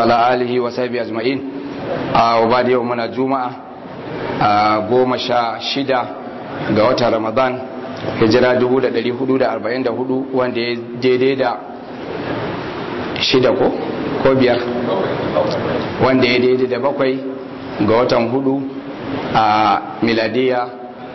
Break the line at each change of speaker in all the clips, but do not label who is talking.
وعلى آله وصحبه أجمعين وبعد يوم من الجمعة goma sha shida ga watan ramadan hijira 1444 wanda ya daidai da shida ko ko biyar wanda ya daidai da bakwai ga watan hudu a miladiya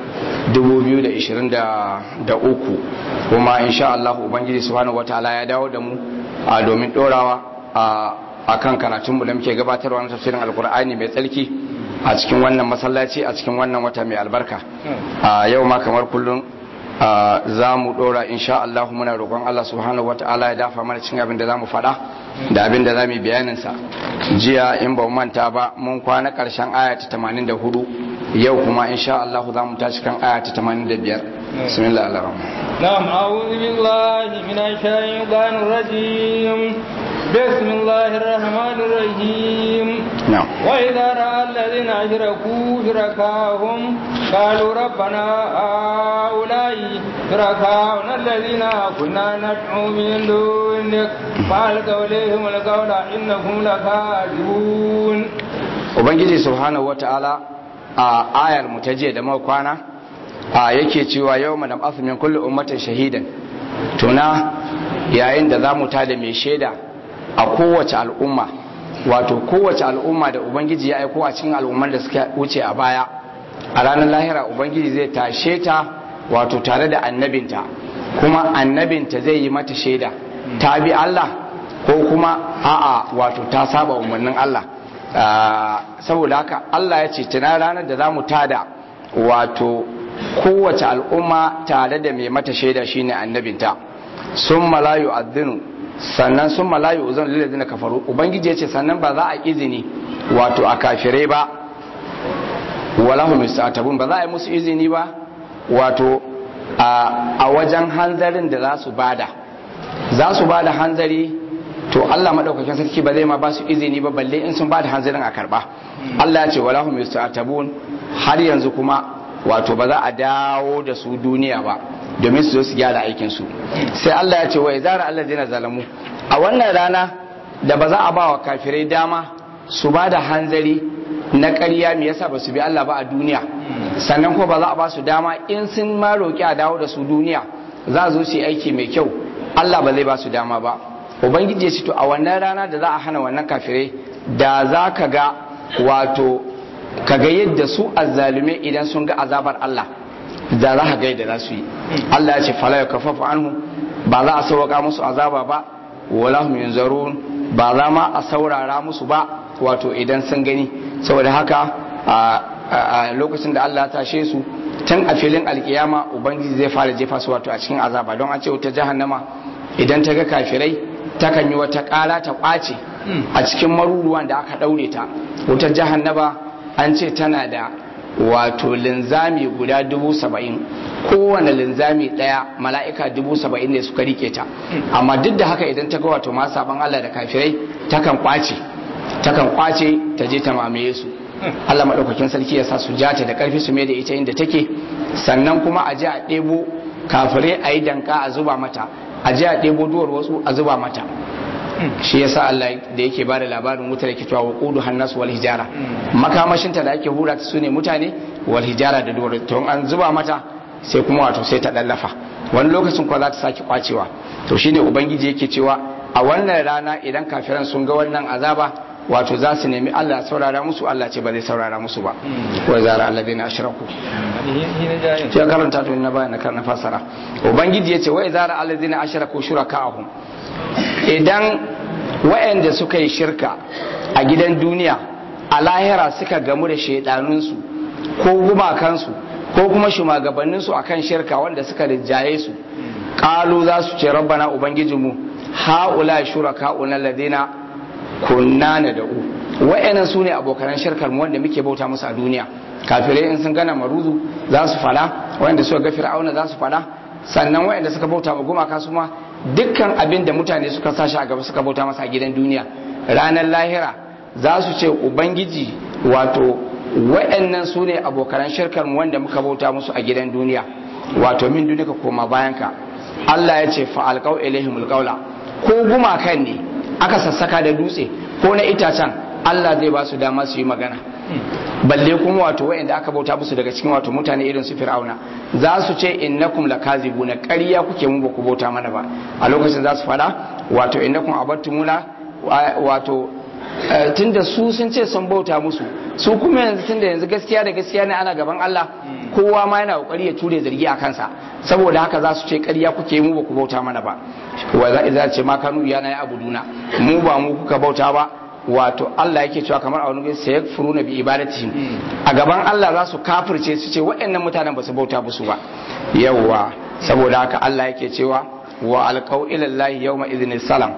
2023 kuma insha Allah ubangiji subhanahu wataala ya dawo da mu a domin dorawa a kan karatunmu da muke gabatarwa na tafsirin alkur'ani mai tsarki a cikin wannan masallaci a cikin wannan wata mai albarka a yau ma kamar kullum za mu dora insha Allah muna roƙon Allah subhanahu wataala ya dafa mana cikin abin da za mu faɗa da abin da za mu yi bayaninsa jiya in ba manta ba mun kwana ƙarshen aya ta 84 yau kuma insha Allah za mu tashi kan aya ta 85 bismillah ar-rahman
na'am a'udhu billahi minash shaitanir rajim بسم الله الرحمن الرحيم
نعم
وإذا رأى الذين أشركوا شركاهم قالوا ربنا هؤلاء شركاؤنا الذين كنا ندعو من دونك فألقوا إليهم القول إنهم لكاذبون
Ubangiji subhanahu wa ta'ala a ayar mu ta jiya da kwana a yake cewa yau madam min kulli ummatin shahidan tuna yayin da za mu tada mai shaida a kowace al'umma wato kowace al'umma da ubangiji ya aiko a cikin al'ummar da suka wuce a baya a ranar lahira ubangiji zai tashe ta wato tare da annabinta kuma annabinta zai yi mata shaida ta bi Allah ko kuma a'a wato ta saba umarnin Allah saboda haka Allah ya ce tuna ranar da za mu tada wato kowace al'umma tare da mai mata shaida shine annabinta sun malayu addinu sannan sun malayu uzun lilladina kafaru ubangiji ya ce sannan ba za a izini wato a kafirai ba wala hum yastatabun ba za a yi musu izini ba wato a wajen hanzarin da za su bada za su bada hanzari to Allah madaukakin sarki ba zai ma ba su izini ba balle in sun bada hanzarin a karba Allah ya ce wala hum yastatabun har yanzu kuma wato ba za a dawo da su duniya ba domin su zo su gyara aikinsu sai Allah ya ce wa izara Allah zina zalamu a wannan rana da ba za a ba wa kafirai dama su ba da hanzari na ƙarya me yasa ba su bi Allah ba a duniya sannan kuma ba za a ba su dama in sun ma roƙi a dawo da su duniya za zo su yi aiki mai kyau Allah ba zai ba su dama ba ubangiji ya ce to a wannan rana da za a hana wannan kafirai da za ka ga wato ka ga yadda su azzalume idan sun ga azabar Allah da za ka ga yadda za su yi Allah ya ce fala ya kafafu anhu ba za a sauƙa musu azaba ba wala hum yunzarun ba za ma a saurara musu ba wato idan sun gani saboda haka a lokacin da Allah ya tashe su tun a filin alkiyama ubangiji zai fara jefa su wato a cikin azaba don an ce wuta jahannama idan ta ga kafirai takan yi wata ƙara ta ƙwace a cikin maruruwan da aka ɗaure ta wutar jahannama an ce tana da wato linzami guda dubu saba'in kowane linzami ɗaya mala'ika dubu saba'in ne suka rike ta amma duk da haka idan ta ga wato ma saban Allah da kafirai takan kwace takan kwace ta je ta mamaye su Allah maɗaukakin sarki ya sa su jata da ƙarfi su mai da ita inda take sannan kuma a je a ɗebo kafirai a yi danka a zuba mata a je a ɗebo duwar wasu a zuba mata shi yasa Allah da yake bada labarin wutar yake cewa waqudu hannas wal hijara makamashin ta da ake hura ta sune mutane wal hijara da dole to an zuba mata sai kuma wato sai ta dallafa wani lokacin kuwa za ta sake kwacewa to shine ubangiji yake cewa a wannan rana idan kafiran sun ga wannan azaba wato za su nemi Allah ya saurara musu Allah ce ba zai saurara musu ba wa zara alladina ashraku ya karanta to na bayan na fasara ubangiji yace wa zara alladina ashraku shuraka'ahum idan waɗanda suka yi shirka a gidan duniya a lahira suka gamu da shaidanunsu ko gumakansu ko kuma shugabanninsu akan shirka wanda suka rinjaye su ƙalu za su ce rabbana ubangijinmu ha'ula shuraka'una ladina kunna na da'u wa'annan su ne abokanan shirkar mu wanda muke bauta musu a duniya kafirai in sun gana maruzu za su fada wanda suka ga fir'auna za su fada sannan wa'anda suka bauta ma gumaka su ma dukkan abin da mutane suka sashi a gaba suka bauta masa a gidan duniya ranar lahira za su ce ubangiji wato wa'annan su ne abokanan shirkar mu wanda muka bauta musu a gidan duniya wato min duniya koma bayan ka Allah ya ce fa alqau ilaihimul qawla ko gumakan ne aka sassaka da dutse ko na itacen Allah zai ba su dama su yi magana balle kuma wato wayanda aka bauta musu daga cikin wato mutane irin su fir'auna za su ce innakum lakazibuna ƙarya kuke mu ba ku bauta mana ba a lokacin za su fada wato innakum abattumuna wato tunda su sun ce sun bauta musu su kuma yanzu tunda yanzu gaskiya da gaskiya ne ana gaban Allah kowa ma yana kokari ya ture zargi a kansa saboda haka za su ce ƙarya kuke mu ba ku bauta mana ba wa za ce ma kanu yana ya abuduna mu ba mu kuka bauta ba wato Allah yake cewa kamar a wani gari sai furu na bi ibadatihim a gaban Allah za su kafirce su ce waɗannan mutanen ba su bauta musu ba yawwa saboda haka Allah yake cewa wa alqau ila Allah yawma idhin salam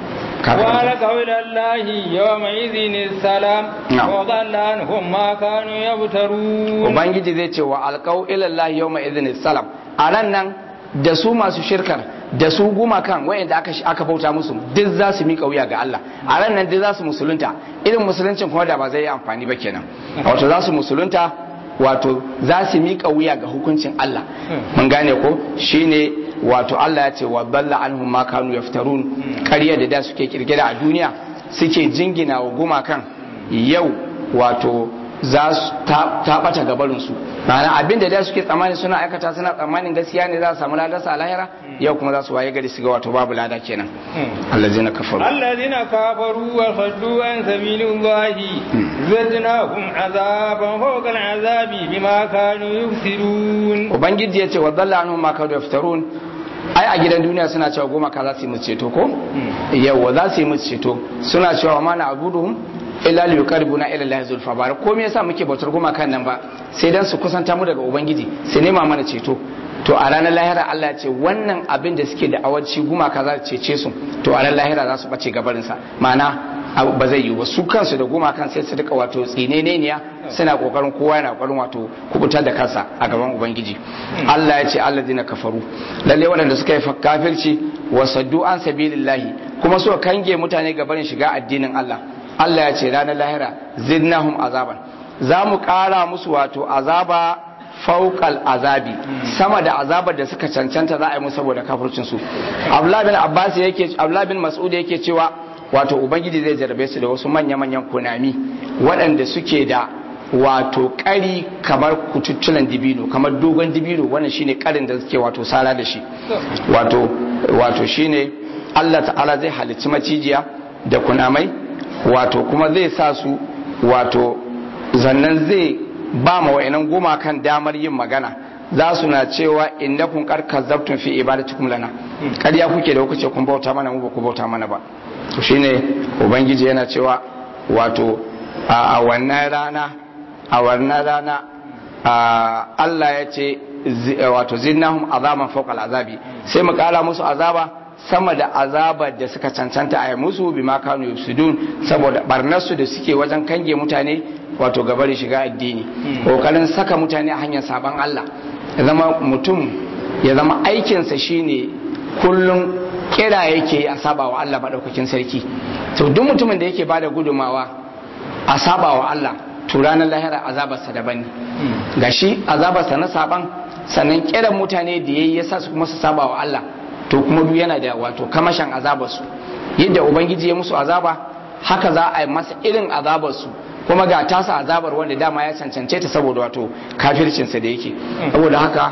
وألقوا إلى الله يومئذ السلام وضل عنهم ما كانوا يبترون
Ubangiji zai ce wa alqau ila Allah yawma idhin salam a ran nan da su masu shirkar da su gumakan wayanda aka aka bauta musu duk za su miƙa wuya ga Allah a ran nan duk za su musulunta irin musuluncin kuma da ba zai yi amfani ba kenan wato za su musulunta wato za su miƙa wuya ga hukuncin Allah mun gane ko shine wato Allah ya ce wa balla anhum ma kanu yaftarun ƙarya da da suke kirkira a duniya suke jingina wa gumakan yau wato za su ta bata gabarin su ma'ana abin da da suke tsammani suna aikata suna tsammanin gaskiya ne za su samu ladarsa a lahira yau kuma za su waye gari su ga wato babu lada kenan allazina kafaru
allazina kafaru wa saddu an sabilillahi zadnahum azaban fawqa al'azabi bima kanu yufsirun
ubangiji yace wa dalla anhum ma kanu yaftarun ai a gidan duniya suna cewa goma ka za su yi musu ceto ko yawa za su yi musu ceto suna cewa ma na abuduhum illa li yuqarribuna ila allahi zulfa bar ko me yasa muke bautar goma kan nan ba sai dan su kusanta mu daga ubangiji sai nema mana ceto to a ranar lahira Allah ya ce wannan abin da suke da awanci gumaka za su cece su to a ranar lahira za su bace gabarinsa ma'ana ba zai yi ba su kansu da gumakan sai su rika wato tsineneniya suna kokarin kowa yana kokarin wato kubutar da kansa a gaban ubangiji Allah ya ce alladina kafaru lalle waɗanda suka yi kafirci wa saddu an sabilillahi kuma suka kange mutane gabarin shiga addinin Allah Allah ya ce ranar lahira zidnahum azaban za mu ƙara musu wato azaba faukal azabi sama da azabar da suka cancanta za a yi musu saboda kafircin su Abdullah bin Abbas yake Abdullah bin Mas'ud yake cewa wato ubangiji zai jarabe su da wasu manya manyan kunami waɗanda suke da wato ƙari kamar kututtulan dibino kamar dogon dibino wannan shine ƙarin da suke wato sala da shi wato wato shine Allah ta'ala zai halicci macijiya da kunamai wato kuma zai sa su wato zannan zai ba ma wa'inan gumakan damar yin magana za su na cewa inda kun karka zabtun fi ibadatikum lana ƙarya kuke da kuke kun bauta mana mu ba ku bauta mana ba to shine ubangiji yana cewa wato a wannan rana a wannan rana Allah ya ce wato zinnahum azaban fawqa azabi sai mu kara musu azaba sama da azabar da suka cancanta a yi musu bi ma kanu yusudun saboda barnarsu da suke wajen kange mutane wato gabarin shiga addini kokarin saka mutane a hanyar saban Allah ya zama mutum ya zama aikinsa shine kullum kira yake a saba wa Allah maɗaukakin sarki to duk mutumin da yake bada gudumawa a saba wa Allah to ranar lahira azabarsa daban ne gashi azabarsa na saban sannan kiran mutane da yayi yasa su kuma su saba wa Allah to kuma duk yana da wato kamashin azabarsu yadda ubangiji ya musu azaba haka za a yi masa irin azabarsu kuma ga tasa azabar wanda dama ya cancance ta saboda wato kafircinsa da yake saboda haka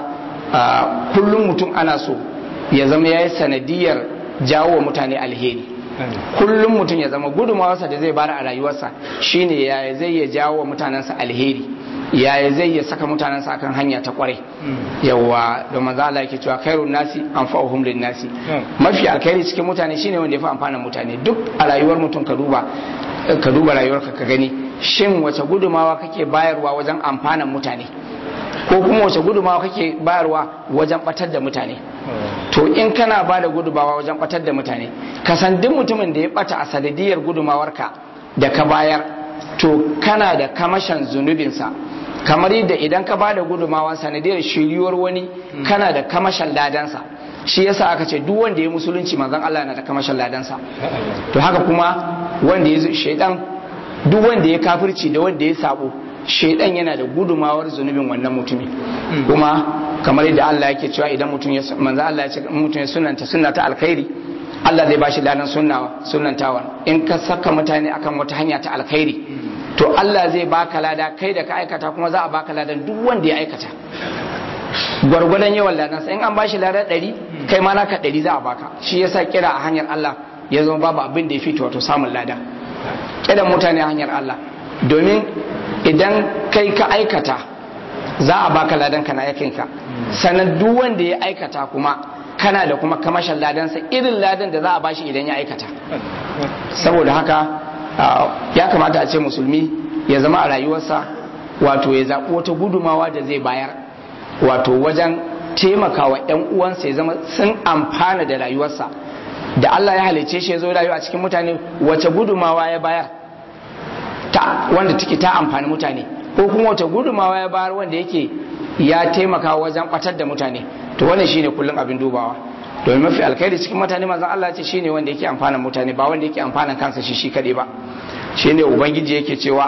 kullum mutum ana so ya zama ya yi sanadiyar jawo wa mutane alheri kullum mutum ya zama gudunmawarsa da zai bada a rayuwarsa shine yaya zai ya jawo wa mutanensa alheri yaya zai ya saka mutanensa akan hanya ta kwarai yawa da manzo Allah yake cewa khairun nasi anfa'uhum lin nasi mafi alkhairi cikin mutane shine wanda ya fi amfana mutane duk a rayuwar mutum ka duba ka duba rayuwarka ka gani shin wace gudumawa kake bayarwa wajen amfanan mutane ko kuma wace gudumawa kake bayarwa wajen batar da mutane to in kana ba da gudumawa wajen batar da mutane ka san duk mutumin da ya bata a sanadiyar gudumawarka da ka bayar to kana da kamashin zunubinsa kamar yadda idan ka ba da gudumawa sanadiyar shiriyuwar wani kana da kamashin ladansa shi yasa aka ce duk wanda ya musulunci manzon Allah na da kamashin ladansa to haka kuma wanda ya shaidan duk wanda ya kafirci da wanda ya sabo shaidan yana da gudumawar zunubin wannan mutumin kuma kamar yadda Allah yake cewa idan mutum ya manzo Allah ya ce mutum ya sunanta sunna ta alkhairi Allah zai bashi ladan sunnawa sunnantawa in ka saka mutane akan wata hanya ta alkhairi to Allah zai baka lada kai da ka aikata kuma za a baka ladan duk wanda ya aikata gwargwadon yawan ladan sai in an bashi ladan ɗari kai ma naka ɗari za a baka shi yasa kira a hanyar Allah ya zama babu abin da ya fito wato samun lada kiran mutane a hanyar Allah domin idan kai ka aikata za a baka ladan ka na yakinka sannan duk wanda ya aikata kuma kana da kuma kamashin ladansa irin ladan da za a bashi idan ya aikata saboda haka ya kamata a ce musulmi ya zama a rayuwarsa wato ya zaɓi wata gudumawa da zai bayar wato wajen taimakawa 'yan uwansa ya zama sun amfana da rayuwarsa da Allah ya halice shi ya zo rayuwa a cikin mutane wace gudumawa ya bayar ta wanda take ta amfani mutane ko kuma wace gudumawa ya bayar wanda yake ya taimaka wajen batar da mutane to wannan shine kullum abin dubawa domin mafi alkhairi cikin mutane manzon Allah ce shine wanda yake amfana mutane ba wanda yake amfana kansa shi shi kadai ba shine ubangiji yake cewa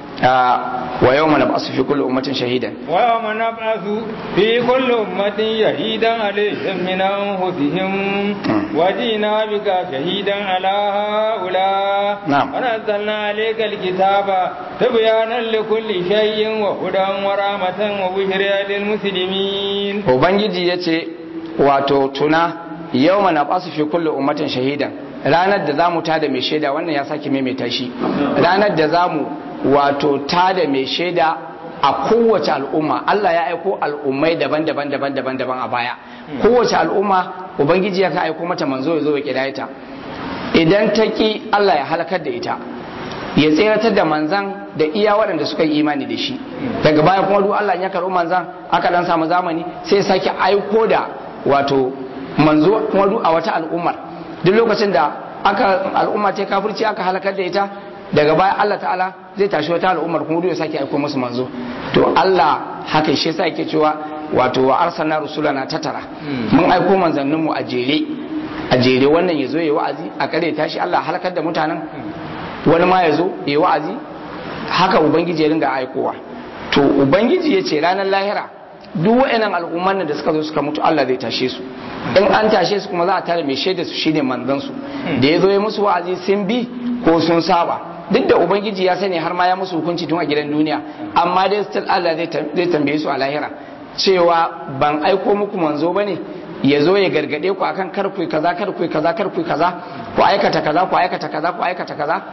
wa yawma nab'asu fi kulli ummatin shahidan
wa yawma nab'asu fi kulli ummatin shahidan alayhim min anfusihim wa jina bika shahidan ala haula
Na'am.
wa nazzalna alayka alkitaba tibyanan likulli shay'in wa hudan wa rahmatan wa bushra lil muslimin
ubangiji yace wato tuna yawma nab'asu fi kulli ummatin shahidan ranar da zamu tada mai shaida wannan ya sake maimaita shi ranar da zamu wato tada mai shaida a kowace al'umma Allah ya aiko al'ummai daban-daban daban-daban daban a baya kowace al'umma ubangiji ya ka aiko mata manzo ya zo ya kidaya ta idan ta ki Allah ya halakar da ita ya tseratar da manzan da iya waɗanda suka yi imani da shi daga baya kuma duk Allah ya karɓi manzan aka dan samu zamani sai ya sake aiko da wato manzo kuma duk a wata al'ummar duk lokacin da aka al'umma ta kafirci aka halakar da ita daga baya Allah ta'ala zai tashi wata al'ummar kuma duk ya sake aiko musu manzo to Allah haka shi yasa yake cewa wato wa arsalna rusulana tatara mun aiko manzanninmu a jere a jere wannan ya zo ya wa'azi a kare tashi Allah halakar da mutanen wani ma ya zo ya wa'azi haka ubangiji ya ringa aikowa to ubangiji ya ce ranar lahira duk wa'annan al'umman da suka zo suka mutu Allah zai tashe su in an tashe su kuma za a tare mai shaida su shine manzon su da ya zo ya musu wa'azi sun bi ko sun saba duk da ubangiji ya sani har ma ya musu hukunci tun a gidan duniya amma dai still Allah zai tambaye su a lahira cewa ban aiko muku manzo bane ya zo ya gargade ku akan kar ku kaza kar ku kaza kar ku kaza ku aikata kaza ku aikata kaza ku aikata kaza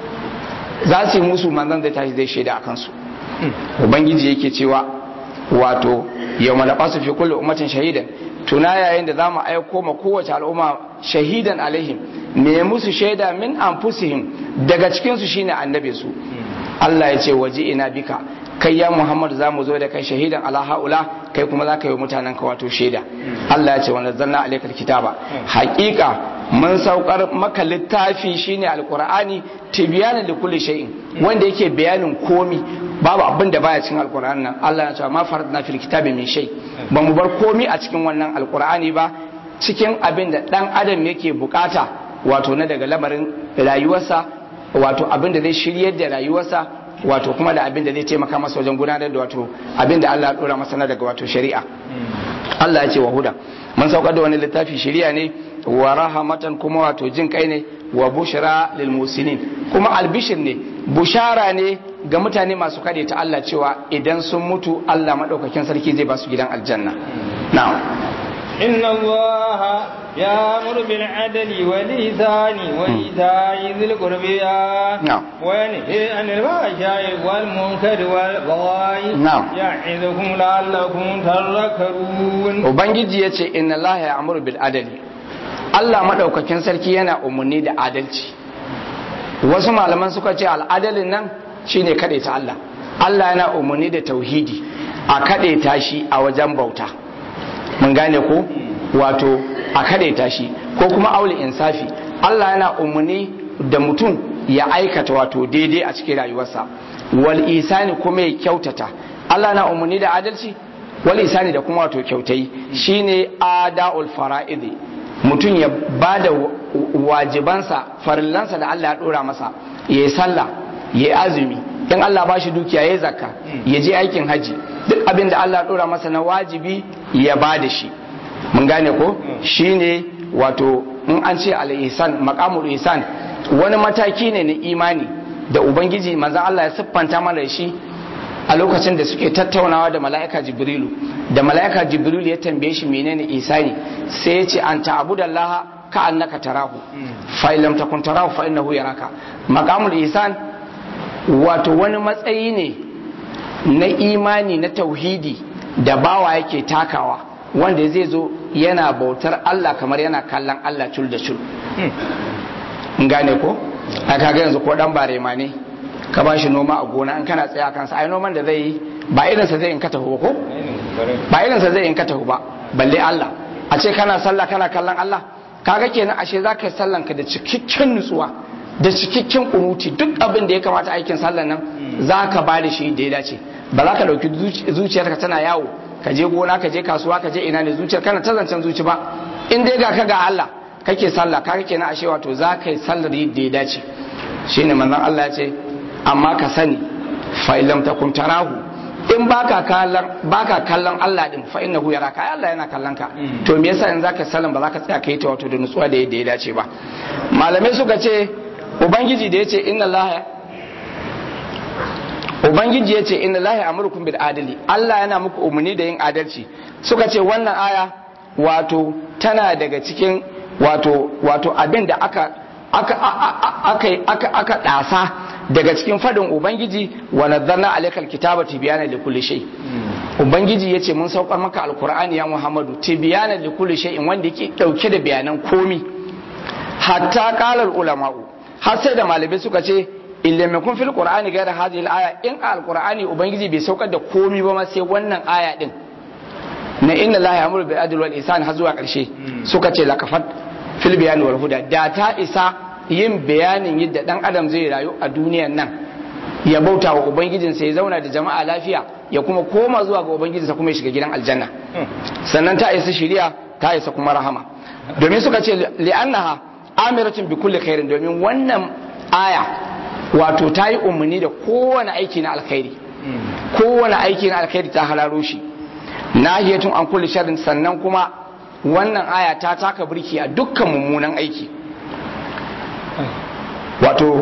za su yi musu manzon zai tashi zai shaida akan su ubangiji yake cewa wato yau malafa su fi kulle ummatin shahidan tuna yayin da za mu aiko ma kowace al'umma shahidan alaihim me musu shaida min anfusihim daga cikinsu shine annabi su Allah ya ce waje ina bika kai ya Muhammad za mu zo da kai shahidan ala haula kai kuma za ka yi mutanen ka wato shaida Allah ya ce wa nazzalna alaikal kitaba haqiqa mun saukar maka littafi shine alqur'ani tibyana li kulli shay'in wanda yake bayanin komi babu abin da baya cikin alqur'ani nan Allah ya ce ma faradna fil kitabi min shay ba mu bar komi a cikin wannan alqur'ani ba cikin abin da dan adam yake bukata wato na daga lamarin rayuwarsa wato abin da zai shiryar da rayuwarsa wato kuma da abin da zai taimaka masa wajen gudanar da wato abin da Allah ya dora masa na daga wato shari'a Allah ya ce wa huda mun saukar da wani littafi shari'a ne wa rahamatan kuma wato jin kai ne wa bushra lil musinin kuma albishir ne bushara ne ga mutane masu kade ta Allah cewa idan sun mutu Allah madaukakin sarki zai ba su gidan aljanna na'am
إن الله يأمر بالعدل والإحسان وإيتاء ذي القربى
نعم.
وينهى عن الفحشاء والمنكر والبغي
نعم.
يعظكم لعلكم تذكرون
ubangiji ya ce inna Allah ya amuru bil adali Allah madaukakin sarki yana umarni da adalci wasu malaman suka ce al'adalin nan shine kaɗai ta Allah Allah yana umarni da tauhidi a kaɗai ta shi a wajen bauta mun gane ko wato a kaɗai ta shi ko kuma auli insafi Allah yana umarni da mutum ya aikata wato daidai a cikin rayuwarsa wal isani kuma ya kyautata Allah na umarni da adalci wal isani da kuma wato kyautai shine ada'ul fara'idi mutum ya bada wajibansa farillansa da Allah ya dora masa ya yi sallah ya yi azumi in Allah ba shi dukiya ya yi zakka ya je aikin haji duk abin da Allah ya dora masa na wajibi ya ba da shi mun gane ko shine wato in an ce al-ihsan maqamul ihsan wani mataki ne na imani da ubangiji manzon Allah ya siffanta mana shi a lokacin da suke tattaunawa da mala'ika jibrilu da mala'ika jibrilu ya tambaye shi menene isani sai ya ce an ta'budallaha ka annaka tarahu fa in lam takun tarahu fa innahu yaraka maqamul ihsan wato wani matsayi ne na imani na tauhidi da bawa yake takawa wanda zai zo yana bautar Allah kamar yana kallon Allah cul da cul gane ko a kaga yanzu ko dan barema ne ka ba shi noma a gona an kana tsaya kansa ai noman da zai yi ba irinsa zai in ka tahu ko ba irinsa zai in ka tahu ba balle Allah a ce kana sallah kana kallon Allah kaga kenan ashe zaka sallan ka da cikakken nutsuwa da cikakken kunuti duk abin da ya kamata aikin sallan nan zaka ba da shi da ya dace ba za ka dauki zuciyarka tana yawo ka je gona ka je kasuwa ka je ina ne zuciyar kana ta zancen zuci ba in dai ga ka ga Allah kake sallah kaga kenan ashe wato za ka yi sallar da ya dace shine manzon Allah ya ce amma ka sani fa illam takun tarahu in baka kallon baka kallon Allah din fa innahu yaraka ai Allah yana kallon ka to me yasa in zaka sallan ba zaka tsaya kai ta wato da nutsuwa da yadda ya dace ba malamai suka ce ubangiji da yace inna Allah ubangiji yace inna Allah ya'murukum bil adli Allah yana muku umarni da yin adalci suka ce wannan aya wato tana daga cikin wato wato abin da aka aka aka aka aka dasa daga cikin fadin ubangiji wa nazzalna alaykal kitaba tibyana likulli shay ubangiji yace mun saukar maka alqur'ani ya muhammadu tibyana likulli shay'in wanda yake dauke da bayanan komi hatta qala ulama'u har sai da malamai suka ce illa ma kun fil qur'ani gaira hadhihi al-aya in alqur'ani ubangiji bai saukar da komi ba ma sai wannan aya din na inna allaha ya'muru bil adli wal ihsan har zuwa karshe suka ce lakafat fil bayani wal huda da ta isa yin bayanin yadda dan adam zai rayu a duniyan nan ya bauta wa ubangijinsa ya zauna da jama'a lafiya ya kuma koma zuwa ga ubangijinsa kuma ya shiga gidan aljanna sannan ta isa shiriya ta isa kuma rahama domin suka ce li'annaha amiratun bi kulli khairin domin wannan aya wato ta yi umarni da kowane aiki na alkhairi kowane aiki na alkhairi ta halaro shi nahiyatun an kulli sharrin sannan kuma wannan aya ta taka birki a dukkan mummunan aiki wato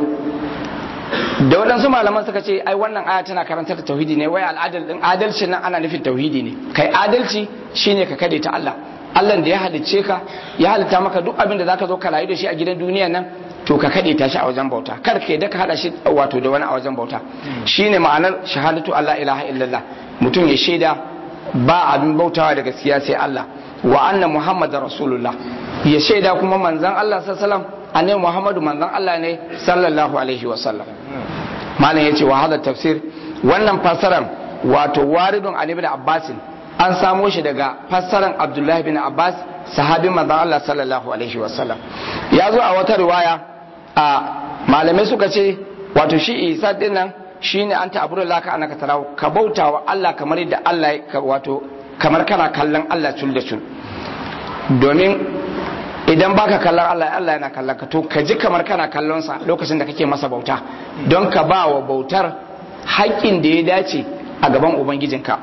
da waɗansu malaman suka ce ai wannan aya tana karantar da tauhidi ne wai al'adal din adalci nan ana nufin tauhidi ne kai adalci shine ka kade ta Allah Allah da ya halicce ka ya halitta maka duk abin da zaka zo ka rayu da shi a gidan duniya nan to ka kade ta shi a wajen bauta kar ka yadda ka hada shi wato da wani a wajen bauta shine ma'anar shahadatu Allah ilaha illallah mutum ya shaida ba abin bautawa da gaskiya sai Allah wa anna muhammadar rasulullah ya shaida kuma manzon Allah sallallahu alaihi wasallam annabi muhammadu manzon Allah ne sallallahu alaihi wasallam malam yace wa hada tafsir wannan fassaran wato waridun ali ibn abbas an samo shi daga fassaran abdullahi bin abbas sahabin manzon Allah sallallahu alaihi wasallam ya zo a wata riwaya a malamai suka ce wato shi isa dinnan shine an ta'budu laka annaka tarahu ka bauta wa Allah kamar yadda Allah ya wato kamar kana kallon Allah cul da cul domin idan baka kallon Allah Allah yana kallon ka to ka ji kamar kana kallon sa lokacin da kake masa bauta don ka ba wa bautar haƙƙin da ya dace a gaban ubangijinka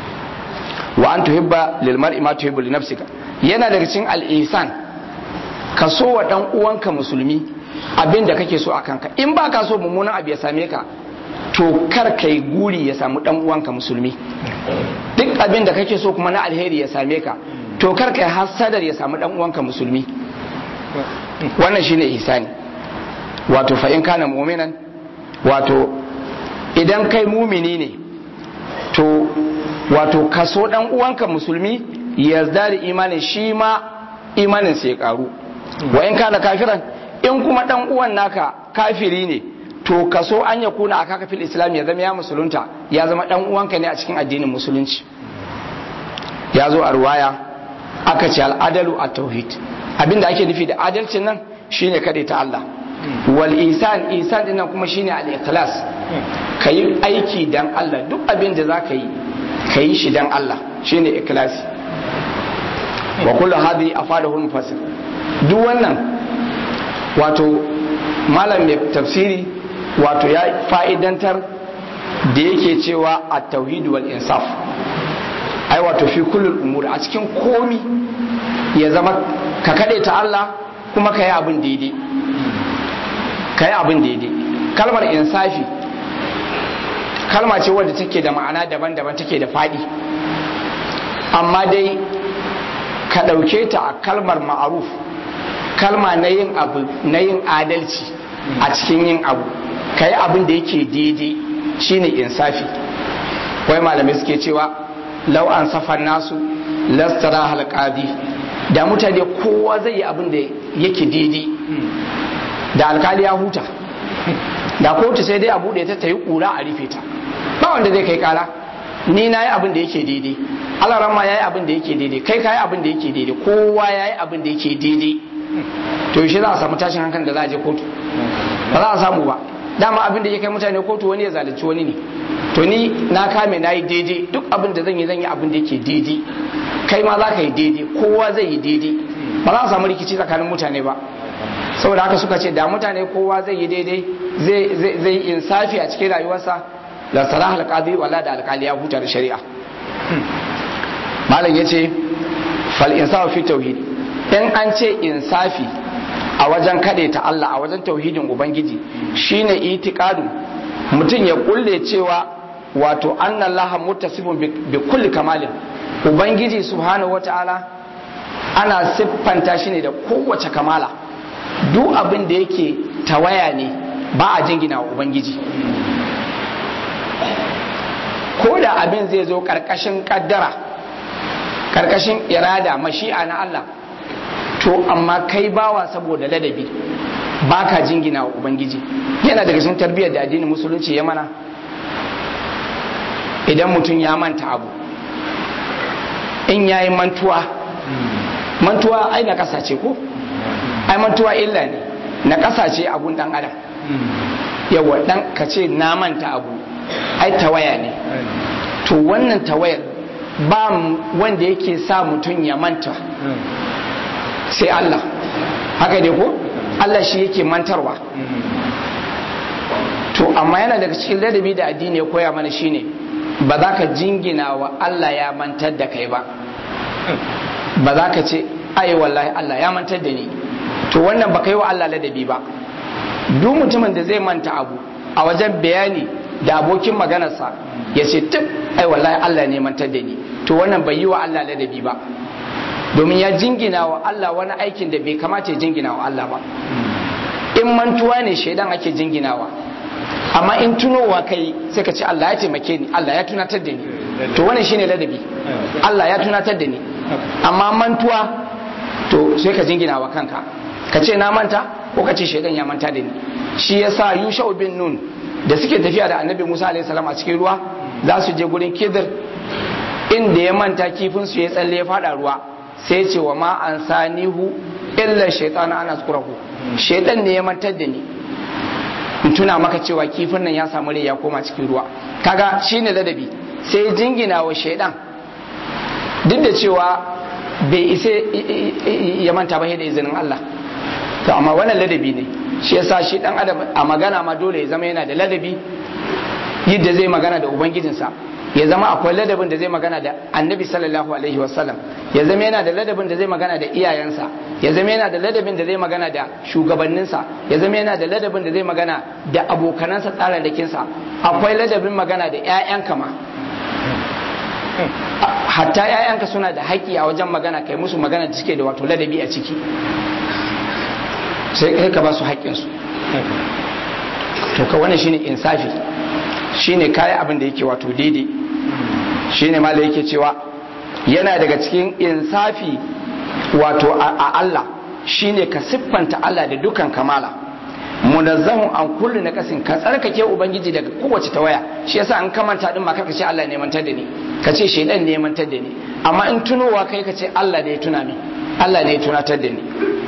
wa an tuhibba lil mar'i ma tuhibbu li nafsika yana daga cikin al-ihsan ka so wa dan uwanka musulmi abin da kake so a kanka in ba ka so mummunan abu ya same ka to kar kai guri ya samu dan uwanka musulmi duk abin da kake so kuma na alheri ya same ka to kar kai hasadar ya samu dan uwanka musulmi wannan shine ihsani wato fa in kana mu'minan wato idan kai mumini ne to wato kaso dan uwanka musulmi ya da imanin shi ma imanin sai ya karu wa in kana kafiran in kuma dan uwan naka kafiri ne to kaso an ya kuna aka fil islam ya zama ya musulunta ya zama dan uwanka ne a cikin addinin musulunci ya zo a ruwaya aka ce al'adalu a tauhid abinda ake nufi da adalcin nan shine kade ta Allah wal isan isan din nan kuma shine al ikhlas kayi aiki dan Allah duk abin da zaka yi kayi shi dan Allah shine ikhlasi wa kullu hadhi afadahu mufassir duk wannan wato malam mai tafsiri wato ya fa'idantar da yake cewa a tauhid wal insaf ai wato fi kullul umur a cikin komi ya zama ka kade ta Allah kuma ka yi abin daidai ka yi abin daidai kalmar insafi kalma ce wadda take da ma'ana daban-daban take da faɗi amma dai ka ɗauke ta a kalmar ma'aruf kalma na yin abu na yin adalci a cikin yin abu ka yi abin da yake daidai shine insafi wai malamai suke cewa lau an safar nasu lastara halƙadi da mutane kowa zai yi abin da yake daidai da alkali ya huta da kotu sai dai a buɗe ta ta yi ƙura a rufe ta ba wanda zai kai kara ni na yi abin da yake daidai alarama ya yi abin da yake daidai kai ka yi abin da yake daidai kowa ya yi abin da yake daidai to yaushe za a samu tashin hankali da za a je kotu ba za a samu ba dama abin da ya kai mutane kotu wani ya zalunci wani ne to ni na kame na yi daidai duk abin da zan yi zan yi abin da yake daidai kai ma za ka yi daidai kowa zai yi daidai ba za a samu rikici tsakanin mutane ba saboda haka suka ce da mutane kowa zai yi daidai zai yi insafi a cikin rayuwarsa da salah alqadi wala da alkali ya huta da shari'a malam yace fal insafu fi tauhid in an ce insafi a wajen kade ta Allah a wajen tauhidin ubangiji shine itiqadu mutum ya kulle cewa wato anna Allah muttasifun bi kulli kamalin ubangiji subhanahu wataala ana siffanta shi ne da kowace kamala duk abin da yake tawaya ne ba a jingina wa ubangiji ko da abin zai zo karkashin kaddara karkashin irada mashi'a na Allah to amma kai bawa saboda ladabi baka jingina wa ubangiji yana daga cikin tarbiyyar da addinin musulunci ya mana idan mutum ya manta abu in yayi mantuwa mantuwa ai na kasa ce ko ai mantuwa illa ne na kasa ce abun dan adam yawa dan ka ce na manta abu ai tawaya ne to wannan tawayar ba wanda yake sa mutum ya manta sai Allah haka ne ko Allah shi yake mantarwa to amma yana daga cikin ladabi da addini ya koya mana shine ba za ka jingina wa Allah ya mantar da kai ba ba za ka ce ai wallahi Allah ya mantar da ni to wannan ba kai wa Allah ladabi ba duk mutumin da zai manta abu a wajen bayani da abokin maganarsa ya ce tuk ai wallahi Allah ne mantar da ni to wannan bai yi wa Allah ladabi ba domin ya jingina wa Allah wani aikin da bai kamata ya jingina wa Allah ba in mantuwa ne shaidan ake jinginawa amma in tunowa kai sai ka ce Allah ya taimake ni Allah ya tunatar da ni to wannan shine ladabi Allah ya tunatar da ni amma mantuwa to sai ka jingina wa kanka ka ce na manta ko ka ce shaidan ya manta da ni shi yasa Yushau bin Nun da suke tafiya da Annabi Musa alaihi salam a cikin ruwa za su je gurin Khidir inda ya manta kifin su ya tsalle ya fada ruwa sai ce wa ma an sanihu illa shaitan ana zukurahu shaitan ne ya mantar da ni in tuna maka cewa kifin nan ya samu rai ya koma cikin ruwa kaga shine ladabi sai jingina wa shaidan duk da cewa bai isa ya manta ba da izinin Allah to amma wannan ladabi ne shi yasa shi dan adam a magana ma dole ya zama yana da ladabi yadda zai magana da ubangijinsa ya zama akwai ladabin da zai magana da annabi sallallahu alaihi wasallam ya zama yana da ladabin da zai magana da iyayensa ya zama yana da ladabin da zai magana da shugabanninsa ya zama yana da ladabin da zai magana da abokanansa tsararrakinsa akwai ladabin magana da 'ya'yanka ma hatta 'ya'yanka suna da haƙƙi a wajen magana kai musu magana da suke da wato ladabi a ciki sai kai ka ba su haƙƙinsu to ka wannan shine insafi shine kayi abin da yake wato daidai shine ma da yake cewa yana daga cikin insafi wato a Allah shine ka siffanta Allah da dukan kamala munazzahun an kullu na kasin ka tsarkake ubangiji daga kowace tawaya shi yasa an kamanta din ma karka ce Allah ne mantar da ni ka ce shaidan ne mantar da ni amma in tunowa kai ka ce Allah ne ya tuna min Allah ne ya tunatar da ni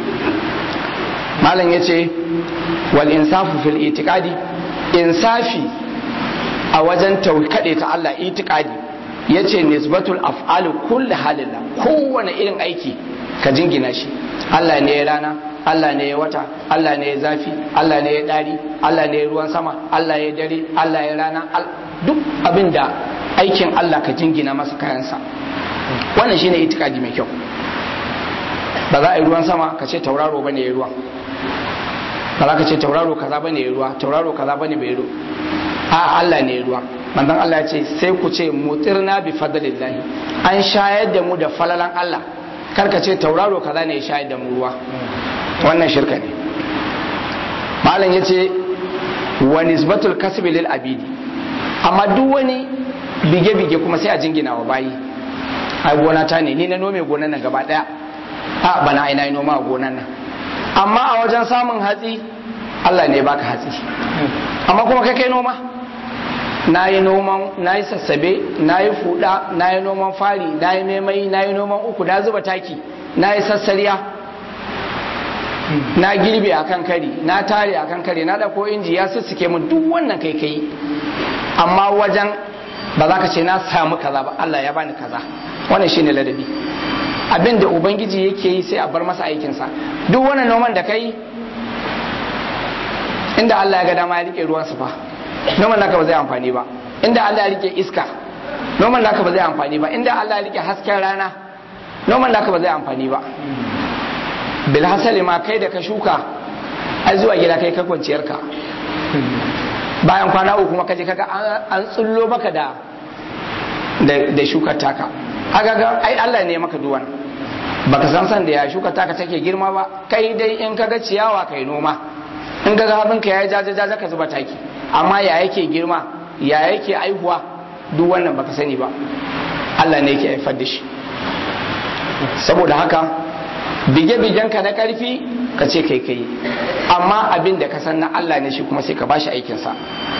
malam yace wal insafu fil itiqadi insafi a wajen kaɗe ta Allah itikadi ya ce nisbatul af'alu kulli halilla kowane irin aiki ka jingina shi Allah ne ya rana Allah ne ya wata Allah ne ya zafi Allah ne ya ɗari Allah ne ya ruwan sama Allah ya dare Allah ya rana duk abin da aikin Allah ka jingina masa kayansa wannan shine itikadi mai kyau ba za a yi ruwan sama ka ce tauraro bane ya ruwa ba za ka ce tauraro kaza bane ya ruwa tauraro kaza bane bai ruwa a Allah ne ya ruwa manzon Allah ya ce sai ku ce mutirna bi fadlillahi an shayar da mu da falalan Allah kar ka ce tauraro kaza ne ya shayar da mu ruwa wannan shirka ne malam yace wa nisbatul kasbi lil abidi amma duk wani bige bige kuma sai a jingina wa bayi ai gona ta ne ni na nome gonan nan gaba daya a bana ai nayi noma a gonan nan amma a wajen samun hatsi Allah ne baka hatsi amma kuma kai kai noma na yi noman na yi sassabe na yi fuda na yi noman fari na yi maimai na yi noman uku na zuba taki na yi sassariya na girbe a kan kari na tare a kan kari na ɗauko inji ya sussuke mu duk wannan kai kai amma wajen ba za ka ce na samu kaza ba Allah ya bani kaza wannan shine ladabi abin da ubangiji yake yi sai a bar masa aikinsa duk wannan noman da kai inda Allah ya ga dama ya rike ruwansa fa noman naka ba zai amfani ba inda Allah ya rike iska noman naka ba zai amfani ba inda Allah ya rike hasken rana noman naka ba zai amfani ba bil hasali ma kai da ka shuka ai zuwa gida kai ka kwanciyar ka bayan kwana uku kuma kaje kaga an tsullo maka da da shukar taka kaga ga ai Allah ne maka duwan baka san san da ya shuka taka take girma ba kai dai in kaga ciyawa kai noma in kaga abin ka yayi jaja jaja ka zuba taki amma ya yake girma ya yake aihuwa duk wannan baka sani ba Allah ne yake haifar da shi saboda haka bige-bigenka na karfi ka ce kai kai amma abin da ka san na Allah ne shi kuma sai ka bashi aikinsa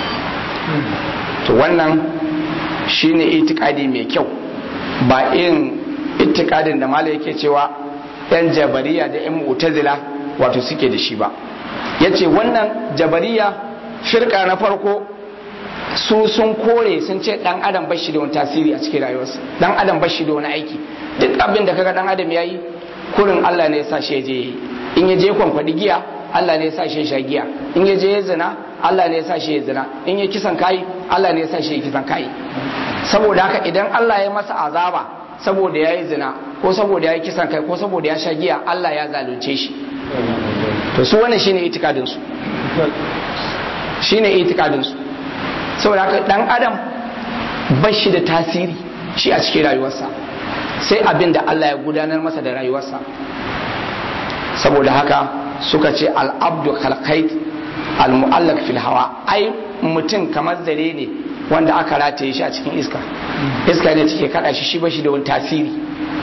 to wannan shine itikadi mai kyau ba irin itikadin da mala yake cewa yan jabariya da yan mu'tazila wato suke da shi ba yace wannan jabariya firka na farko su sun kore sun ce dan adam bashi da wani tasiri a cikin rayuwarsa dan adam bashi da wani aiki duk abin da kaga dan adam yayi kurin Allah ne ya sa shi je in ya je kwankwadi giya Allah ne ya sa shi sha giya in ya je ya zina Allah ne ya sa shi ya zina in ya kisan kai Allah ne ya sa shi ya kisan kai saboda haka idan Allah ya masa azaba saboda ya yi zina ko saboda ya yi kisan kai ko saboda ya sha giya Allah ya zalunce shi to su wannan shine itikadin su shine itikadin su saboda haka dan adam ba shi da tasiri shi a cikin rayuwarsa sai abin da Allah ya gudanar masa da rayuwarsa saboda haka suka ce al'abdu khalqait al-mu'allaq fil hawa ai mutum kamar zare ne wanda aka rataye shi a cikin iska iska ne take kada shi shi ba shi da wani tasiri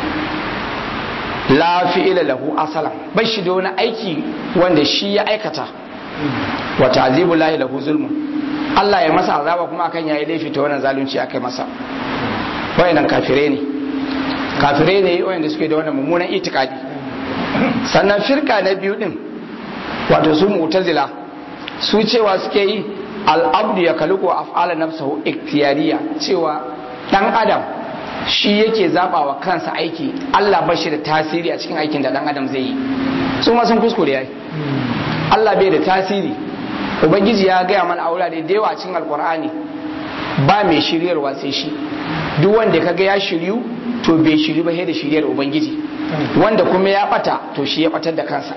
la fi'ila lahu asalan ba shi da wani aiki wanda shi ya aikata wa ta'zibu lahi lahu zulmun Allah ya masa azaba kuma akan yayi laifi ta wannan zalunci akai masa wayannan kafire ne kafire ne wayanda suke da wannan mummunan itikadi sannan firka na biyu din wato su mu'tazila su cewa suke yi al'abdu ya kaluko af'ala nafsahu iktiyariya cewa dan adam shi yake zaba wa kansa aiki Allah ba shi da tasiri a cikin aikin da dan adam zai yi su ma sun kuskure yayi Allah bai da tasiri ubangiji ya gaya mana a wurare da yawa cikin alkur'ani ba mai shiryarwa sai shi duk wanda kaga ya shiryu to bai shiryu ba sai da shiryar ubangiji wanda kuma ya bata to shi ya batar da kansa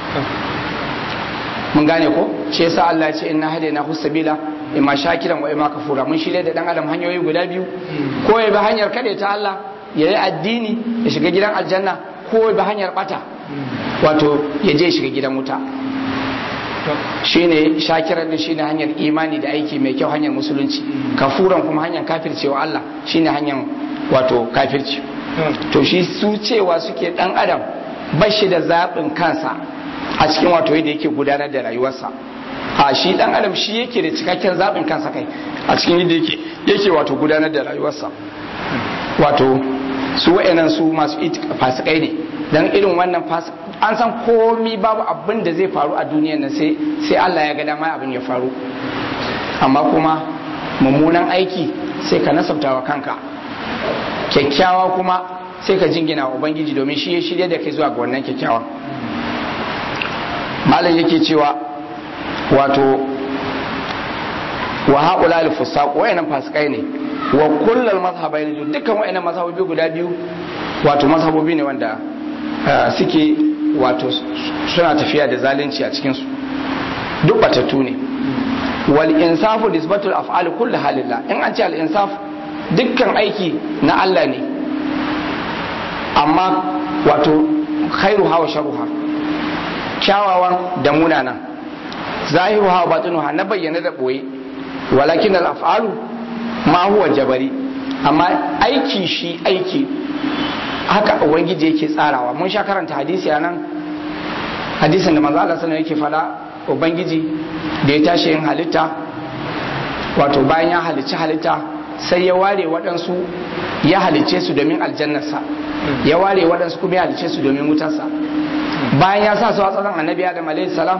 mun gane ko shi yasa Allah ya ce inna hadaina husabila imma shakiran wa imma kafura mun shirye da dan adam hanyoyi guda biyu ko ya bi hanyar kade ta Allah ya yi addini ya shiga gidan aljanna ko ya bi hanyar bata wato ya je shiga gidan wuta shine shakiran din shine hanyar imani da aiki mai kyau hanyar musulunci kafuran kuma hanyar kafircewa Allah shine hanyar wato kafirci to shi su cewa suke dan adam bashi da zaɓin kansa a cikin wato yadda yake gudanar da rayuwarsa a shi dan adam shi yake da cikakken zaɓin kansa kai a cikin yadda yake yake wato gudanar da rayuwarsa wato su wa'annan su masu fasikai ne dan irin wannan an san komi babu abin da zai faru a duniyar nan sai sai Allah ya ga dama abin ya faru amma kuma mummunan aiki sai ka nasabta wa kanka kyakkyawa kuma sai ka jingina wa ubangiji domin shi ya shirya da kai zuwa ga wannan kyakkyawa malam yake cewa wato wa haƙula al-fusaq wayannan fasikai ne wa kullal mazhabain dukkan wayannan mazhabobi guda biyu wato mazhabobi ne wanda suke wato suna tafiya da zalunci a cikinsu duk batattu ne wal insafu nisbatul af'ali kulli halillah in an ce al insaf dukkan aiki na Allah ne amma wato khairu hawa sharuha kyawawan da munana zahiru hawa batinuha na bayyana da boye walakin al af'alu ma huwa jabari amma aiki shi aiki haka ubangiji yake tsarawa mun sha karanta hadisi a nan hadisin da manzo Allah sallallahu yake fada ubangiji da ya tashi yin halitta wato bayan ya halicci halitta sai ya ware waɗansu ya halicce su domin aljannarsa ya ware waɗansu kuma ya halicce su domin wutarsa bayan ya sa su a tsaron annabi adam alaihi salam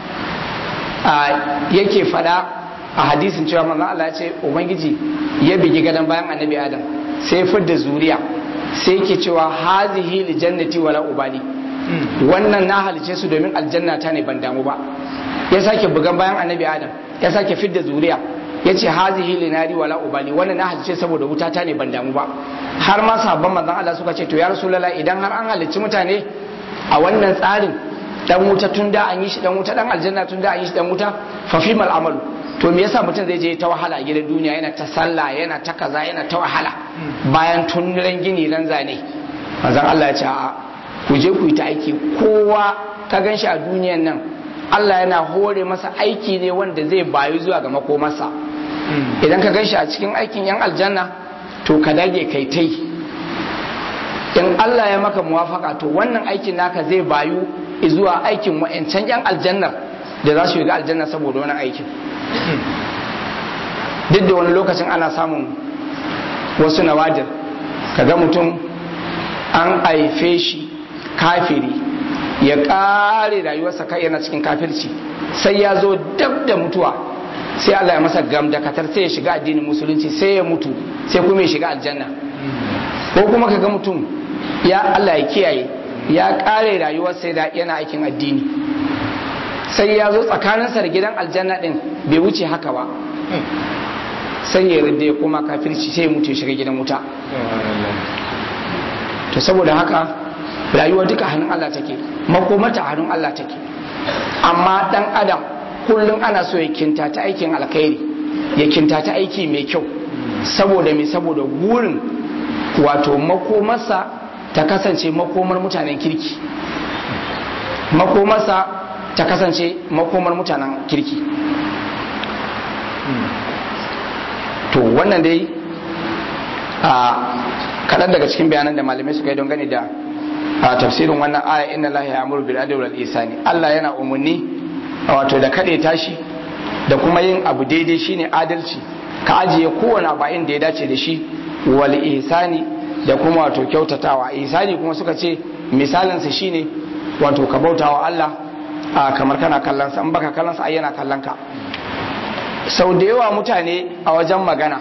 yake fada a hadisin cewa manzo Allah ya ce ubangiji ya bigi gadon bayan annabi adam sai fidda zuriya sai yake cewa hazihi li jannati wala ubali wannan na halice su domin aljanna ta ne ban damu ba ya sake bugan bayan annabi adam ya sake fidda zuriya ya ce hazihi li nari wala ubali wannan na halice saboda wuta ta ne ban damu ba har ma sabon manzon Allah suka ce to ya rasulullah idan har an halicci mutane a wannan tsarin dan wuta tun da an yi shi dan wuta dan aljanna tun da an yi shi dan wuta fa fi mal amalu to me yasa mutum zai je ta wahala a gidan duniya yana ta sallah yana ta kaza yana ta wahala bayan tun ran gini ran zane manzon Allah ya ce a ku je ku yi ta aiki kowa ka gan shi a duniyan nan Allah yana hore masa aiki ne wanda zai bayu zuwa ga makomarsa idan ka gan shi a cikin aikin yan aljanna to ka dage kai tai in Allah ya maka muwafaka to wannan aikin naka zai bayu zuwa aikin wa'ancan yan aljannar da za su shiga aljanna saboda wani aikin duk da wani lokacin ana samun wasu nawadir kaga mutum an haife shi kafiri ya kare rayuwarsa kai yana cikin kafirci sai ya zo dab da mutuwa sai Allah ya masa gam da katar sai ya shiga addinin musulunci sai ya mutu sai kuma ya shiga aljanna ko kuma kaga mutum ya Allah ya kiyaye ya kare rayuwarsa yana aikin addini sai ya zo tsakaninsa da gidan aljanna din bai wuce haka ba sai ya rinde ya koma kafirci sai ya mutu ya shiga gidan wuta to saboda haka rayuwa duka hannun Allah take makomata hannun Allah take amma dan adam kullum ana so ya kinta ta aikin alkhairi ya kinta ta aiki mai kyau saboda mai saboda gurin wato makomarsa ta kasance makomar mutanen kirki makomarsa ta kasance makomar mutanen kirki to wannan dai a kaɗan daga cikin bayanan da malamai suka yi don gani da a tafsirin wannan aya inna lahi ya'muru bil adli wal ihsani Allah yana umarni wato da kade tashi da kuma yin abu daidai shine adalci ka ajiye kowane abu inda ya dace da shi wal ihsani da kuma wato kyautatawa ihsani kuma suka ce misalin sa shine wato ka bautawa Allah a kamar kana kallon sa in baka kallon sa ai yana kallon ka sau da yawa mutane a wajen magana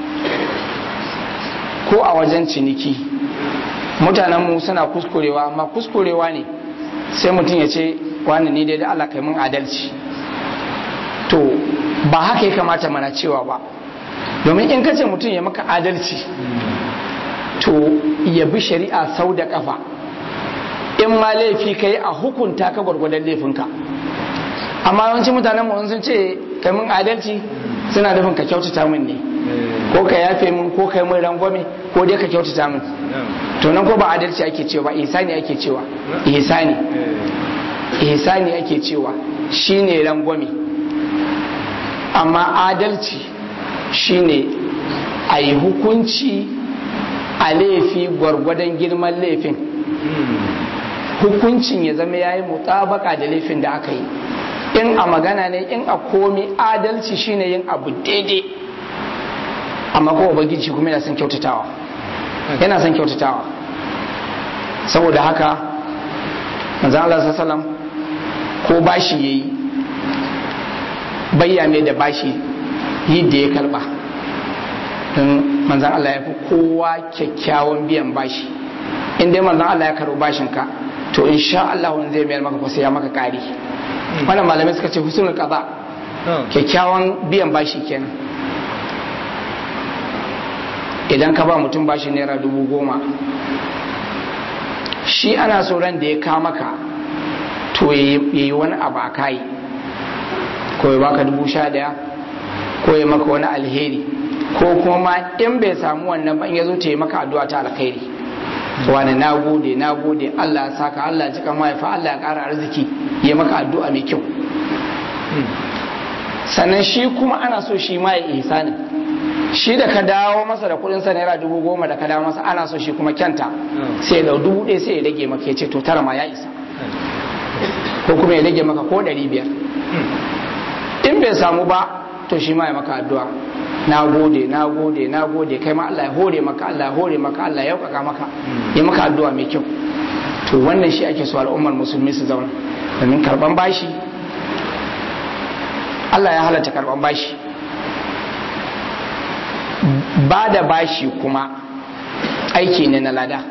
ko a wajen ciniki mutanenmu suna kuskurewa amma kuskurewa ne sai mutum ya ce wani ni dai da Allah kai mun adalci to ba haka ya kamata mana cewa ba domin in kace mutum ya maka adalci to ya bi shari'a sau da kafa in ma laifi kai a hukunta ka gwargwadon laifinka amma yawancin mutanen mu sun ce kai mun adalci suna nufin ka kyautata min ne ko ka yafe min ko kai mun rangwame ko dai ka kyautata min to nan ko ba adalci ake cewa ba ihsani ake cewa ihsani ihsani ake cewa shine rangwame amma adalci shine a yi hukunci a laifi gwargwadon girman laifin hukuncin ya zama ya yi mutabaka da laifin da aka yi in a magana ne in a komi adalci shine yin abu daidai amma ko ubangiji kuma yana son kyautatawa yana son kyautatawa saboda haka manzan Allah sallam ko bashi yayi bayya mai da bashi yi da ya karba don manzan Allah ya fi kowa kyakkyawan biyan bashi in dai manzan Allah ya karbi bashinka to insha Allah wani zai mayar maka ko sai ya maka kari wannan malamai suka ce husnul qada kyakkyawan biyan bashi kenan idan ka ba mutum bashi naira dubu goma shi ana so ran da ya kama ka to ya yi wani abu a kai ko ya baka dubu sha daya ko ya maka wani alheri ko kuma ma in bai samu wannan ba in ya zo ta yi maka addu'a ta alkhairi wani na gode na gode Allah ya saka Allah ya cika mahaifa Allah ya ƙara arziki ya maka addu'a mai kyau sannan shi kuma ana so shi ma ya ihsanin shi da ka dawo masa da kudin sa naira dubu goma da ka dawo masa ana so shi kuma kyanta sai ya dau dubu ɗaya sai ya rage maka ya ce to tara ma ya isa ko kuma ya rage maka ko ɗari biyar in bai samu ba to shi ma ya maka addu'a na gode na gode na gode kai ma Allah ya hore maka Allah ya hore maka Allah ya yaukaka maka ya maka addu'a mai kyau to wannan shi ake so al'ummar musulmi su zauna domin karban bashi Allah ya halatta karban bashi ba da bashi kuma aiki ne na lada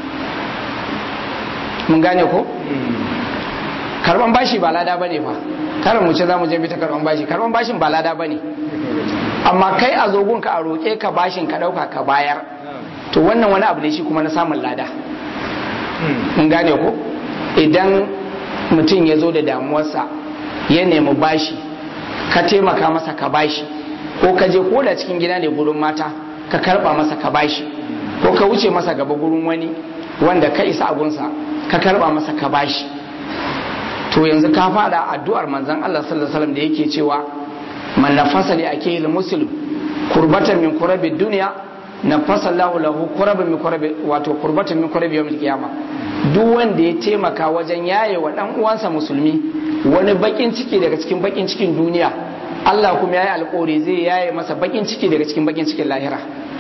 mun gane ko karban bashi ba lada bane fa kar mu ce za mu je bi ta karban bashi karban bashin ba lada bane amma kai a zogun ka a roƙe ka bashin ka ɗauka ka bayar to wannan wani abu ne shi kuma na samun lada mun gane ko idan mutum ya zo da damuwarsa ya nemi bashi ka taimaka masa ka bashi ko ka je ko da cikin gida ne gurin mata ka karba masa ka bashi ko ka wuce masa gaba gurin wani wanda ka isa agunsa ka karba masa ka bashi to yanzu ka fada addu'ar manzon Allah sallallahu alaihi wasallam da yake cewa man nafasa li akil muslim kurbatan min kurabi dunya nafasa Allahu lahu kuraban min kurabi wato kurbatan min kurabi yawmil qiyama duk wanda ya taimaka wajen yaye wa dan uwansa musulmi wani bakin ciki daga cikin bakin cikin duniya Allah kuma yayi alƙawari zai yaye masa bakin ciki daga cikin bakin cikin lahira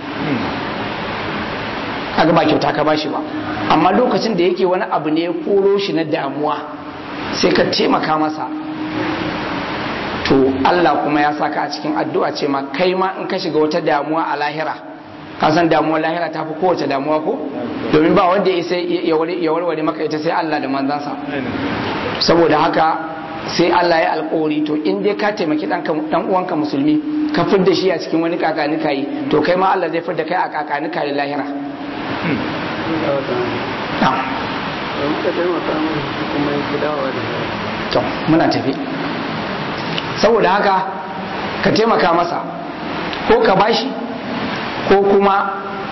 kaga ba kyauta ka bashi ba amma lokacin da yake wani abu ne ya koro shi na damuwa sai ka taimaka masa to Allah kuma ya saka a cikin addu'a ce ma kai ma in ka shiga wata damuwa a lahira ka san damuwar lahira ta fi kowace damuwa ko domin ba wanda ya warware maka ita sai Allah da manzansa saboda haka sai Allah ya alkawari to in dai ka taimaki dan uwanka musulmi ka fidda shi a cikin wani kakanika yi to kai ma Allah zai fidda kai a kakanika da lahira to muna tafi saboda haka ka taimaka masa ko ka bashi ko kuma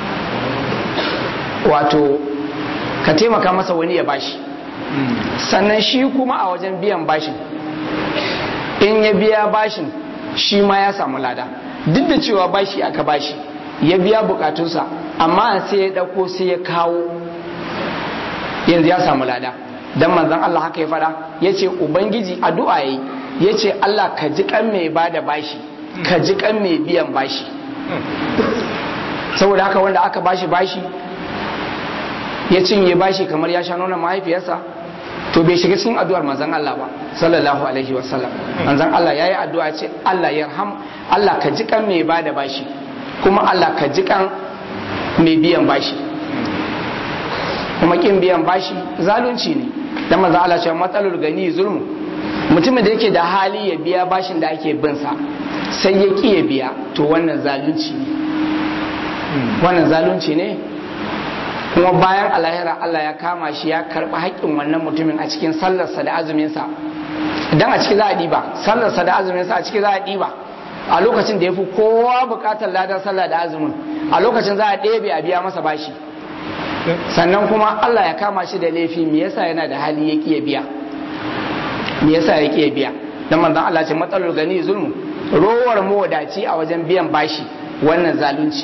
wato ka taimaka masa wani ya bashi sannan shi kuma a wajen biyan bashin in ya biya bashin shi ma ya samu lada duk da cewa bashi aka bashi ya biya bukatunsa amma sai ya dauko sai ya kawo yanzu ya samu lada dan manzon Allah haka ya fada yace ubangiji addu'a yayi yace Allah ka ji kan mai bada bashi ka ji kan mai biyan bashi saboda haka wanda aka bashi bashi ya cinye bashi kamar ya sha nuna mahaifiyarsa to bai shiga cikin addu'ar manzon Allah ba sallallahu alaihi wa sallam manzon Allah yayi addu'a ce Allah yarham Allah ka ji kan mai bada bashi kuma Allah ka ji kan mai biyan bashi kuma kin biyan bashi zalunci ne dan manzon Allah ce matsalul gani zulmu mutumin da yake da hali ya biya bashin da ake bin sa sai ya ki ya biya to wannan zalunci ne wannan zalunci ne kuma bayan alahira Allah ya kama shi ya karɓi haƙƙin wannan mutumin a cikin sallarsa da azuminsa idan a ciki za a ɗiba sallarsa da azuminsa a ciki za a ɗiba a lokacin da ya fi kowa buƙatar ladar sallah da azumin a lokacin za a ɗebe a biya masa bashi sannan kuma Allah ya kama shi da laifi me yasa yana da hali ya ƙiya biya me yasa ya ƙiya biya dan manzon Allah ce matsalar gani zulmu rowar mawadaci a wajen biyan bashi wannan zalunci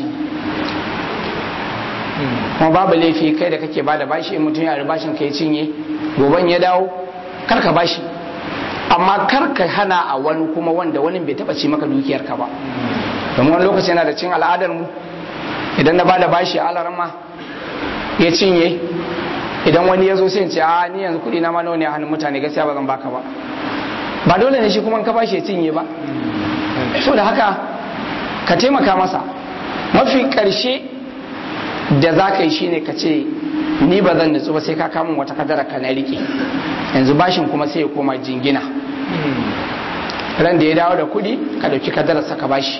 kuma babu laifi kai da kake bada bashi in mutum ya bashin ka ya cinye goban ya dawo kar ka bashi amma kar ka hana a wani kuma wanda wani bai taba ci maka dukiyar ka ba domin wani lokaci yana da cin al'adar mu idan na bada bashi a alarma ya cinye idan wani ya zo sai in ce a ni yanzu kuɗi na ma nawa ne a hannun mutane gaskiya ba zan baka ba ba dole ne shi kuma ka bashi ya cinye ba so da haka ka taimaka masa mafi ƙarshe da za ka yi shi ne ka ce ni ba zan nutsu ba sai ka kamun wata kadara ka na rike yanzu bashin kuma sai ya koma jingina ran da ya dawo da kudi ka dauki kadarar saka bashi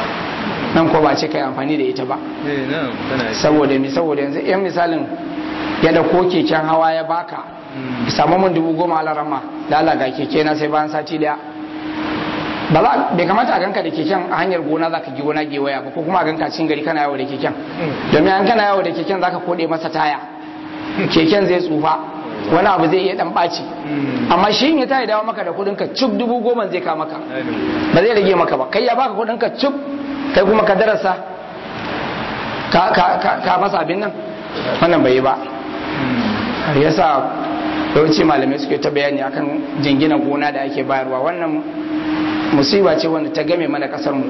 nan ko ba ce ka yi amfani da ita ba saboda mi saboda yanzu yan misalin ya dauko keken hawa ya baka samu mun dubu goma alarama da Allah ga keke na sai bayan sati daya ba za bai kamata a ganka da keken a hanyar gona zaka gi gona gewaya ba ko kuma a ganka cikin gari kana yawo da keken domin an kana yawo da keken zaka kode masa taya keken zai tsufa wani abu zai iya dan ɓaci amma shi in ya tayi dawo maka da kudin ka cuk dubu goma zai ka maka ba zai rage maka ba kai ya baka kudin ka cuk kai kuma ka darasa ka ka ka, ka masa abin nan wannan bai yi ba har yasa yawanci malamai suke ta bayani akan jingina gona da ake bayarwa wannan musiba ce wanda ta game mana kasar mu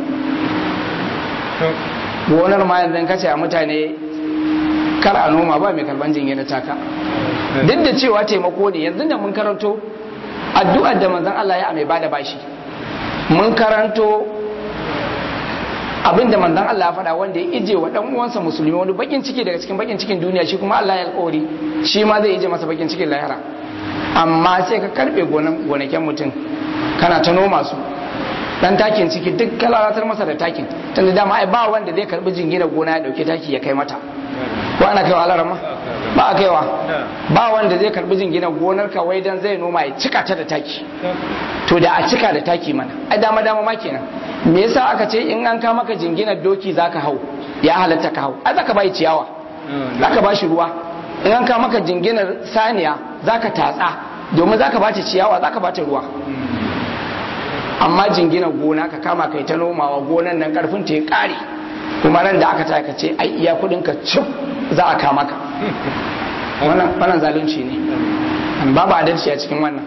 gonar ma yanzu kace a mutane kar a noma ba mai karban jingina taka duk da cewa taimako ne yanzu da mun karanto addu'ar da manzon Allah ya mai bada bashi mun karanto abin da manzon Allah ya faɗa wanda ya ije wa dan uwansa musulmi wani bakin ciki daga cikin bakin cikin duniya shi kuma Allah ya alƙawari shi ma zai ije masa bakin cikin lahira amma sai ka karbe gonakin mutum kana ta noma su dan takin ciki duk ka lalatar masa da takin tunda dama ai ba wanda zai karbi jingina gona ya dauke taki ya kai mata ko ana kaiwa alarama ba a kaiwa ba wanda zai karbi jingina gonar ka wai dan zai noma ya cika ta da taki to da a cika da taki mana ai dama dama ma kenan me yasa aka ce in an ka maka jinginar doki zaka hau ya halatta ka hau ai zaka bai ciyawa zaka ba shi ruwa in an ka maka jinginar saniya zaka tatsa domin zaka ba ta ciyawa zaka ba ta ruwa amma jingina gona ka kama kai ta nomawa gonan nan karfin ta ya kare kuma nan da aka taka ce ai iya kudin ka cif za a kama ka wannan wannan zalunci ne babu adalci a cikin wannan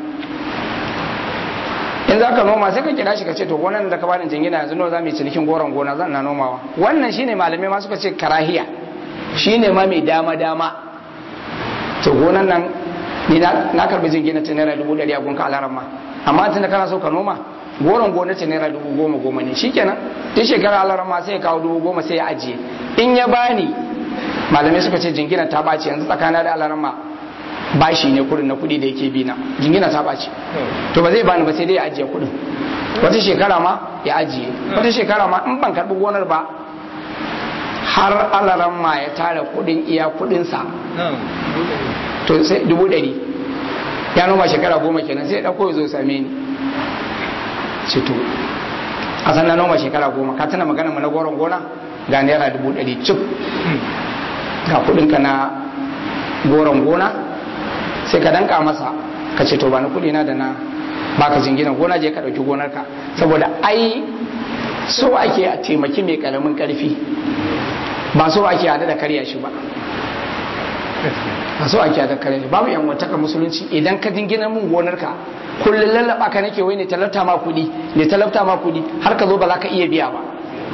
in za ka noma sai ka kira shi ka ce to gonan da ka bani jingina yanzu nawa za mu yi cinikin goron gona zan na nomawa wannan shine malamai ma suka ce karahiya shine ma mai dama dama to gonan nan ni na karbi jingina ta naira dubu ɗari a gunka alaran ma amma tun da kana so ka noma goron gona ta naira dubu goma goma ne shikenan duk shekara alaran ma sai ya kawo dubu goma sai ya ajiye in ya bani malamai suka ce jingina ta ɓaci yanzu tsakanin da alaran ma bashi ne kudin na kudi da yake bi na jingina ta ɓaci to ba zai bani ba sai dai ya ajiye kudin wata shekara ma ya ajiye wata shekara ma in ban karɓi gonar ba har alaran ma ya tara kudin iya kudinsa to sai dubu ɗari ya noma shekara goma kenan sai ya ɗauko ya zo same ni ce to a san na noma shekara goma ka tana magana mu na goron gona ga naira dubu ɗari cif ga kuɗinka na goron gona sai ka danka masa ka ce to ba na kuɗi na da na baka jingina gona je ka ɗauki gonarka saboda ai so ake a taimaki mai ƙaramin ƙarfi ba so ake hada da karya shi ba a so ake da kare babu yan wataka musulunci idan ka dingina mun gonarka kullun lallaba ka nake wai ne talauta ma kudi ne talauta ma kudi har ka zo ba za ka iya biya ba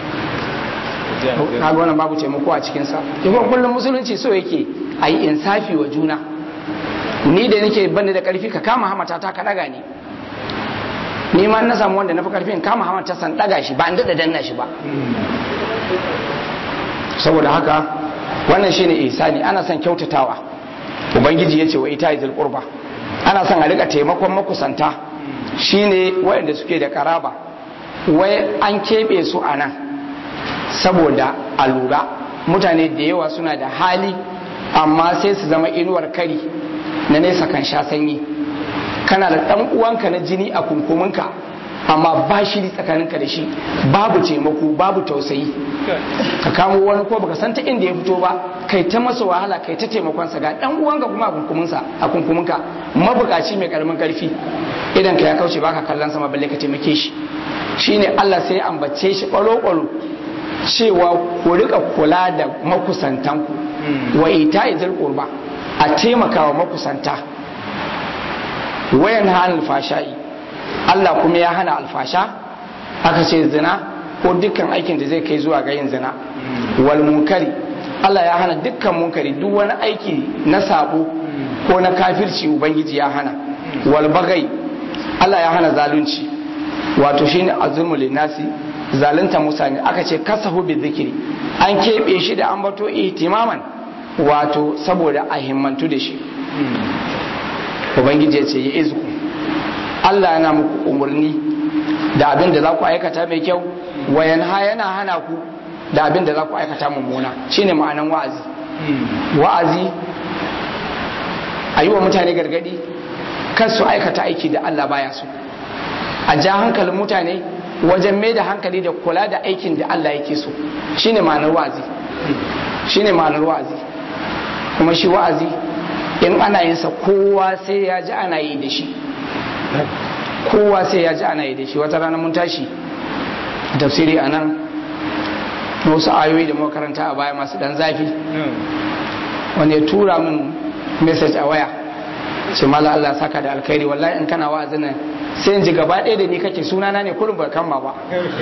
kaga wannan babu taimako a cikin sa kuma kullun musulunci so yake a yi insafi wa juna ni da nake bani da karfi ka kama hamata ta ka daga ni ni ma na samu wanda na fi karfin kama hamata san daga shi ba an dada danna shi ba saboda haka wannan shine ihsani ana son kyautatawa ubangiji yace wa ita izil qurba ana son a rika taimakon makusanta shine waɗanda suke da karaba wai an keɓe su a nan saboda a lura mutane da yawa suna da hali amma sai su zama inuwar kari na nesa kan sha sanyi kana da ɗan uwanka na jini a kunkuminka amma ba shi tsakaninka da shi babu taimako babu tausayi ka kamo wani ko baka san ta inda ya fito ba kai ta masa wahala kai ta taimakon sa ga dan uwanka kuma a kunkuminsa a kunkuminka mabukaci mai karamin karfi idan ka ya kauce baka kallon sama balle ka taimake shi shine Allah sai ya ambace shi kwalo kwalo cewa ku rika kula da makusantanku wa ita'i zil qurba a taimakawa makusanta wayan hanul fashai Allah kuma ya hana alfasha aka ce zina ko dukkan aikin da zai kai zuwa ga yin zina wal munkari Allah ya hana dukkan munkari duk wani aiki na sabo ko na kafirci ubangiji ya hana wal bagai Allah ya hana zalunci wato shine azumul linasi zalunta mutane aka ce kasahu bi zikiri an keɓe shi da ambato ihtimaman wato saboda a himmantu da shi ubangiji ya ce ya izu Allah yana muku umarni da abin da za ku aikata mai kyau wayan ha yana hana ku da abin da za ku aikata mummuna shine ma'anan wa'azi wa'azi a yi wa mutane gargadi kan su aikata aiki da Allah baya so a ja hankalin mutane wajen mai da hankali da kula da aikin da Allah yake so shine ma'anar wa'azi shine ma'anar wa'azi kuma shi wa'azi in ana yin sa kowa sai ya ji ana yi da shi kowa sai ya ji ana yi da shi wata rana mun tashi tafsiri a nan wasu ayoyi da makaranta a baya masu dan zafi wanda ya tura min message a waya ce mala Allah saka da alkhairi wallahi in kana wa'azin nan sai in ji gaba ɗaya da ni kake sunana ne kurin ba kama ba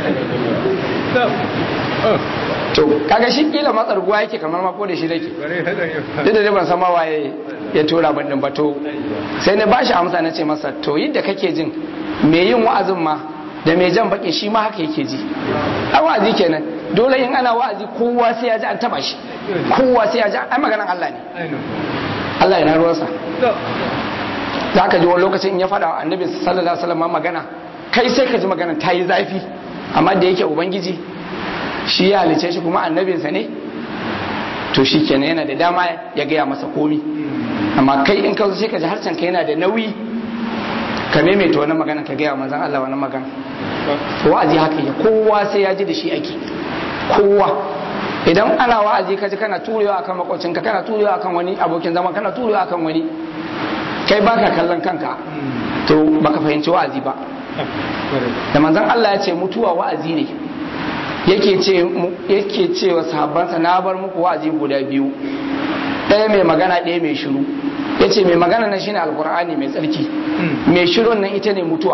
to kaga shi kila matsarguwa yake kamar ma ko da shi nake duk da ban san ma waye ya tura ban din ba to sai na bashi amsa na ce masa to yadda kake jin me yin wa'azin ma da mai jan baki shi ma haka yake ji a wa'azi kenan dole in ana wa'azi kowa sai ya ji an taba shi kowa sai ya ji ai maganan Allah ne Allah yana ruwansa za ka ji wani lokacin in ya faɗa annabi sallallahu alaihi wasallam magana kai sai ka ji magana ta yi zafi amma da yake ubangiji shi ya halice shi kuma annabinsa ne to shi kenan yana da dama ya gaya masa komi amma kai in ka zo sai ka ji harshen ka yana da nauyi ka maimaita wani magana ka gaya manzon Allah wani magana wa'azi haka ya kowa sai ya ji da shi ake kowa idan ana wa'azi ka ji kana turewa akan makwacinka kana turewa akan wani abokin zama kana turewa akan wani kai baka kallon kanka to baka fahimci wa'azi ba da manzon Allah ya ce mutuwa wa'azi ne yake ce yake ce wa sahabbansa na bar muku wa'azi guda biyu ɗaya mai magana ɗaya mai shiru ya ce mai magana nan shine alkur'ani mai tsarki mai shirun nan ita ne mutuwa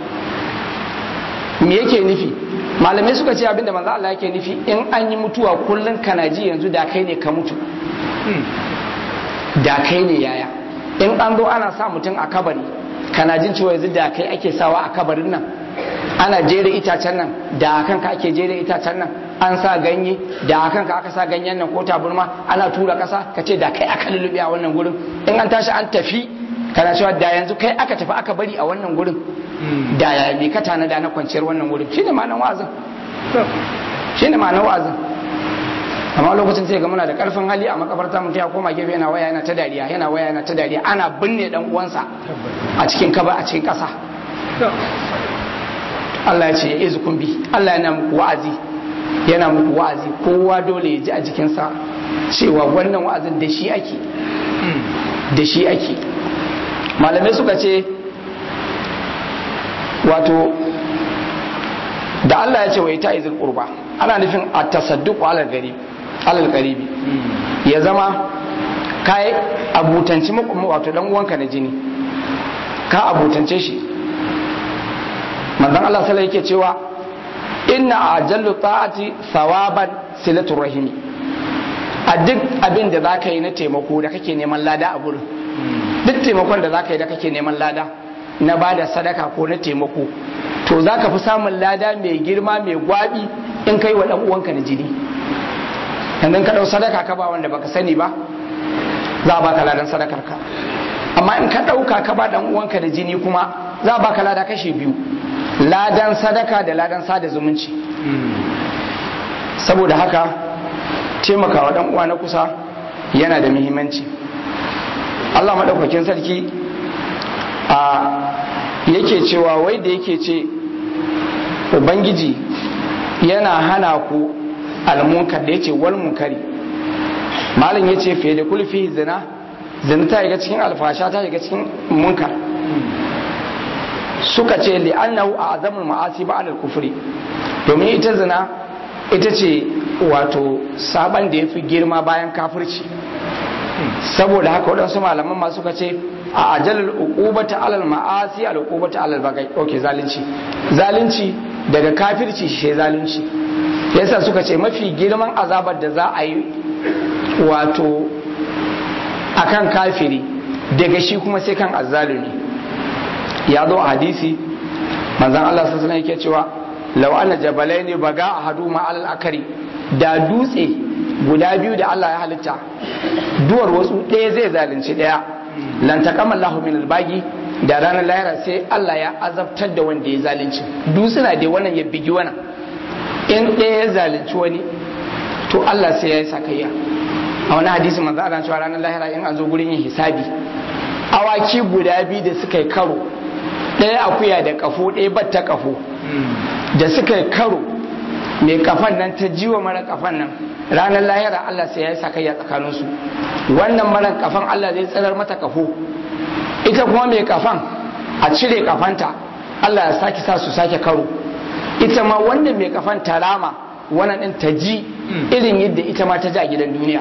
me yake nufi malamai suka ce abinda manzo Allah yake nufi in an yi mutuwa kullun kana ji yanzu da kai ne ka mutu da kai ne yaya in an zo ana sa mutum a kabari kana jin cewa yanzu da kai ake sawa a kabarin nan ana jere itacen nan da kanka ake jere itacen nan an sa ganye da kanka aka sa ganyen nan ko taburma ana tura kasa ka ce da kai aka lulluɓe a wannan gurin in an tashi an tafi kana cewa da yanzu kai aka tafi aka bari a wannan gurin da ya me ka tanada na kwanciyar wannan gurin shine ma'anar wa'azin shine ma'anar wa'azin amma lokacin sai ga muna da karfin hali a makabarta mutum ya koma gefe yana waya yana ta dariya yana waya yana ta dariya ana binne dan uwansa a cikin kaba a cikin kasa Allah ya ce ya izu bi Allah yana muku wa'azi yana muku wa'azi kowa dole ya ji a jikinsa cewa wannan wa'azin da shi ake da shi ake malamai suka ce wato da Allah ya ce wa ita izil qurba ana nufin a tasadduq alal gari alal qaribi ya zama kai abutanci wato dan uwanka na jini ka abutance shi manzon Allah sallallahu yake cewa inna ajallu ta'ati thawaban silatul rahimi a duk abin da zaka yi na taimako da kake neman lada a gurin duk taimakon da zaka yi da kake neman lada na bada sadaka ko na taimako to zaka fi samun lada mai girma mai gwabi in kai wa dan uwanka na jini yanzu ka dau sadaka ka ba wanda baka sani ba za a baka ladan sadakar ka amma in ka dauka ka ba dan uwanka da jini kuma za a baka lada kashi biyu ladan sadaka da ladan sada zumunci saboda haka taimakawa dan uwa na kusa yana da muhimmanci Allah madaukakin sarki a yake cewa wai da yake ce ubangiji yana hana ku almunkar da yace wal munkari malam yace fiye da kulfi zina zina ta shiga cikin alfasha ta shiga cikin munkar suka ce li'annahu a azamul ma'asi ba alal kufri domin ita zina ita ce wato saban da ya fi girma bayan kafirci saboda haka waɗansu malaman ma suka ce a ajalul uqubata alal ma'asi al uqubata alal bagai okay zalunci zalunci daga kafirci shi zalunci yasa suka ce mafi girman azabar da za a yi wato akan kafiri daga shi kuma sai kan azzalumi ya zo a hadisi manzan Allah sassan yake cewa lau ana jabalai ne baga a hadu ma'alal akari da dutse guda biyu da Allah ya halitta duwar wasu ɗaya zai zalunci ɗaya lantakam Allah min albagi da ranar lahira sai Allah ya azabtar da wanda ya zalunci dutsuna da wannan ya bigi wannan in ɗaya ya zalunci wani to Allah sai ya yi sakayya a wani hadisi manzo Allah cewa ranar lahira in an zo gurin yin hisabi awaki guda biyu da suka yi karo ɗaya akuya da kafo ɗaya batta kafo da suka yi karo mai kafan nan ta jiwa mara kafan nan ranar lahira Allah sai ya yi sakayya tsakaninsu wannan mara kafan Allah zai tsirar mata kafo ita kuma mai kafan a cire kafanta Allah ya sake sa su sake karo ita ma wannan mai kafan tarama wannan din ta ji irin yadda ita ma ta ji a gidan duniya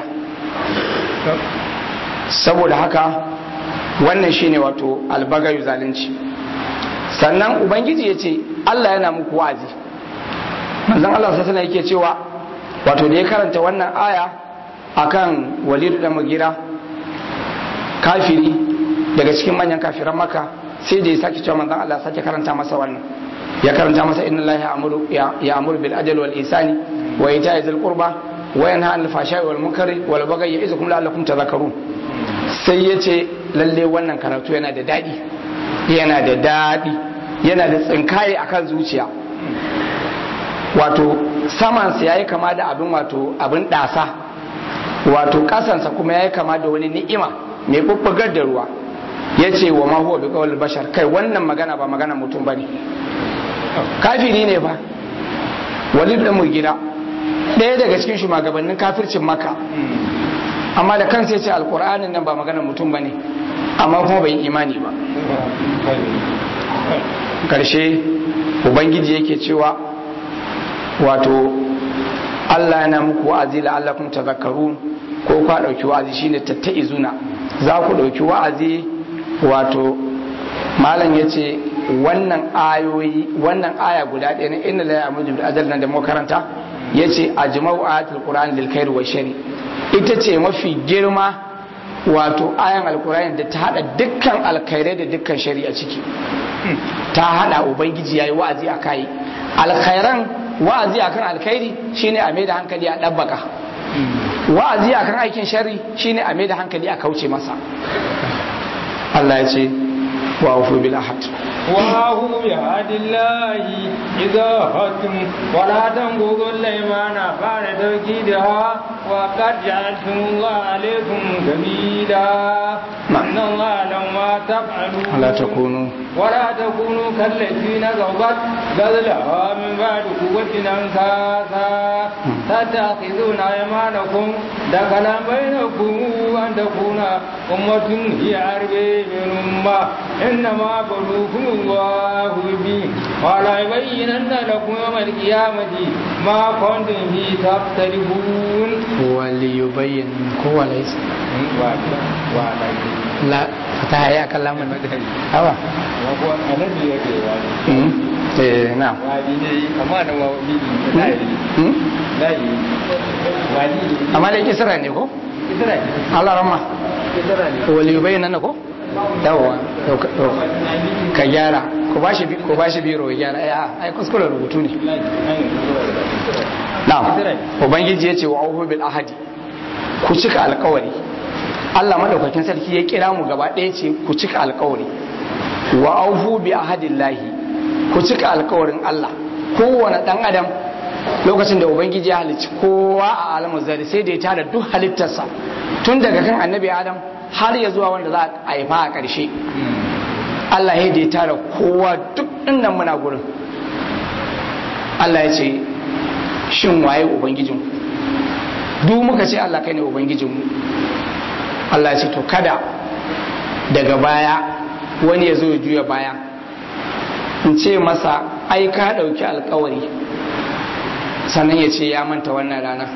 saboda haka wannan shine wato albagayu zalunci sannan ubangiji ya ce Allah yana muku wa'azi manzon Allah sai yake cewa wato da ya karanta wannan aya akan walidu da mugira kafiri daga cikin manyan kafiran maka sai da ya sake cewa manzon Allah sake karanta masa wannan ya karanta masa inna Allah ya'muru ya'muru bil ajli wal ihsani wa ita'i dhil qurba wa yanha 'anil fahsha'i wal munkari wal baghi ya'izukum la'allakum tadhakkarun sai ya ce lalle wannan karatu yana da dadi yana da dadi yana da tsinkaye akan zuciya wato samansa yayi kama da abin wato abin dasa wato kasansa kuma yayi kama da wani ni'ima mai bubbugar da ruwa ya ce wa ma huwa bi qawl bashar kai wannan magana ba magana mutum bane kafiri ne fa walid da gida ɗaya daga cikin shugabannin kafircin maka amma da kansa ya ce alkur'anin nan ba magana mutum bane amma kuma bai imani ba karshe ubangiji yake cewa wato Allah yana muku wa'azi la'allakum tadhakkarun ko ku dauki wa'azi shine tattaizuna za ku dauki wa'azi wato malam yace wannan ayoyi wannan aya guda ɗaya na inna la ya'muru bil adl nan da mu karanta yace ajma'u ayatul qur'an lil khair wa shari ita ce mafi girma wato ayan alqur'ani da ta hada dukkan alkhairai da dukkan shari'a ciki ta hada ubangiji yayi wa'azi akai alkhairan wa'azi akan alkhairi shine a maida hankali a dabbaka wa'azi akan aikin sharri shine a maida hankali a kauce masa Allah ya ce wa ufu bil ahad
وهو بعهد الله إذا أخذتم ولا تنقضوا الأيمان بعد توكيدها وقد جعلتم الله عليكم كبيرا إن الله لما تفعلون
لا تكونوا
ولا تكونوا كالتي نقضت غزلها من بعد قوة أنكاسا تتخذون أيمانكم دخلا بينكم أن تكون أمة هي عربي من أمة إنما بلوكم الله به ولا يبينن لكم يوم القيامة ما كنتم فيه تختلفون
وليبين هو ليس لا فتح يا كلام هوا eh na amma da kisra ne ko Allah ramma wali bayyana na ko yawa ka gyara ko bashi ko bashi biro ya gyara ai ai kuskuren rubutu ne na ubangiji yace wa auhu bil ahadi ku cika alkawari Allah madaukakin sarki ya kira mu gaba ɗaya ce ku cika alkawari wa aufu bi ahadillahi ku cika alkawarin Allah kowane dan adam lokacin da ubangiji ya halicci kowa a alamu zari sai da ya tara duk halittarsa tun daga kan annabi adam har ya zuwa wanda za a haifa a ƙarshe Allah ya da ya tara kowa duk innan muna gurin Allah ya ce shin waye ubangijin duk muka ce Allah kai ne ubangijinmu Allah ya ce to kada daga baya wani ya zo ya juya baya in ce masa ai ka ɗauki alkawari sannan ya ce ya manta wannan rana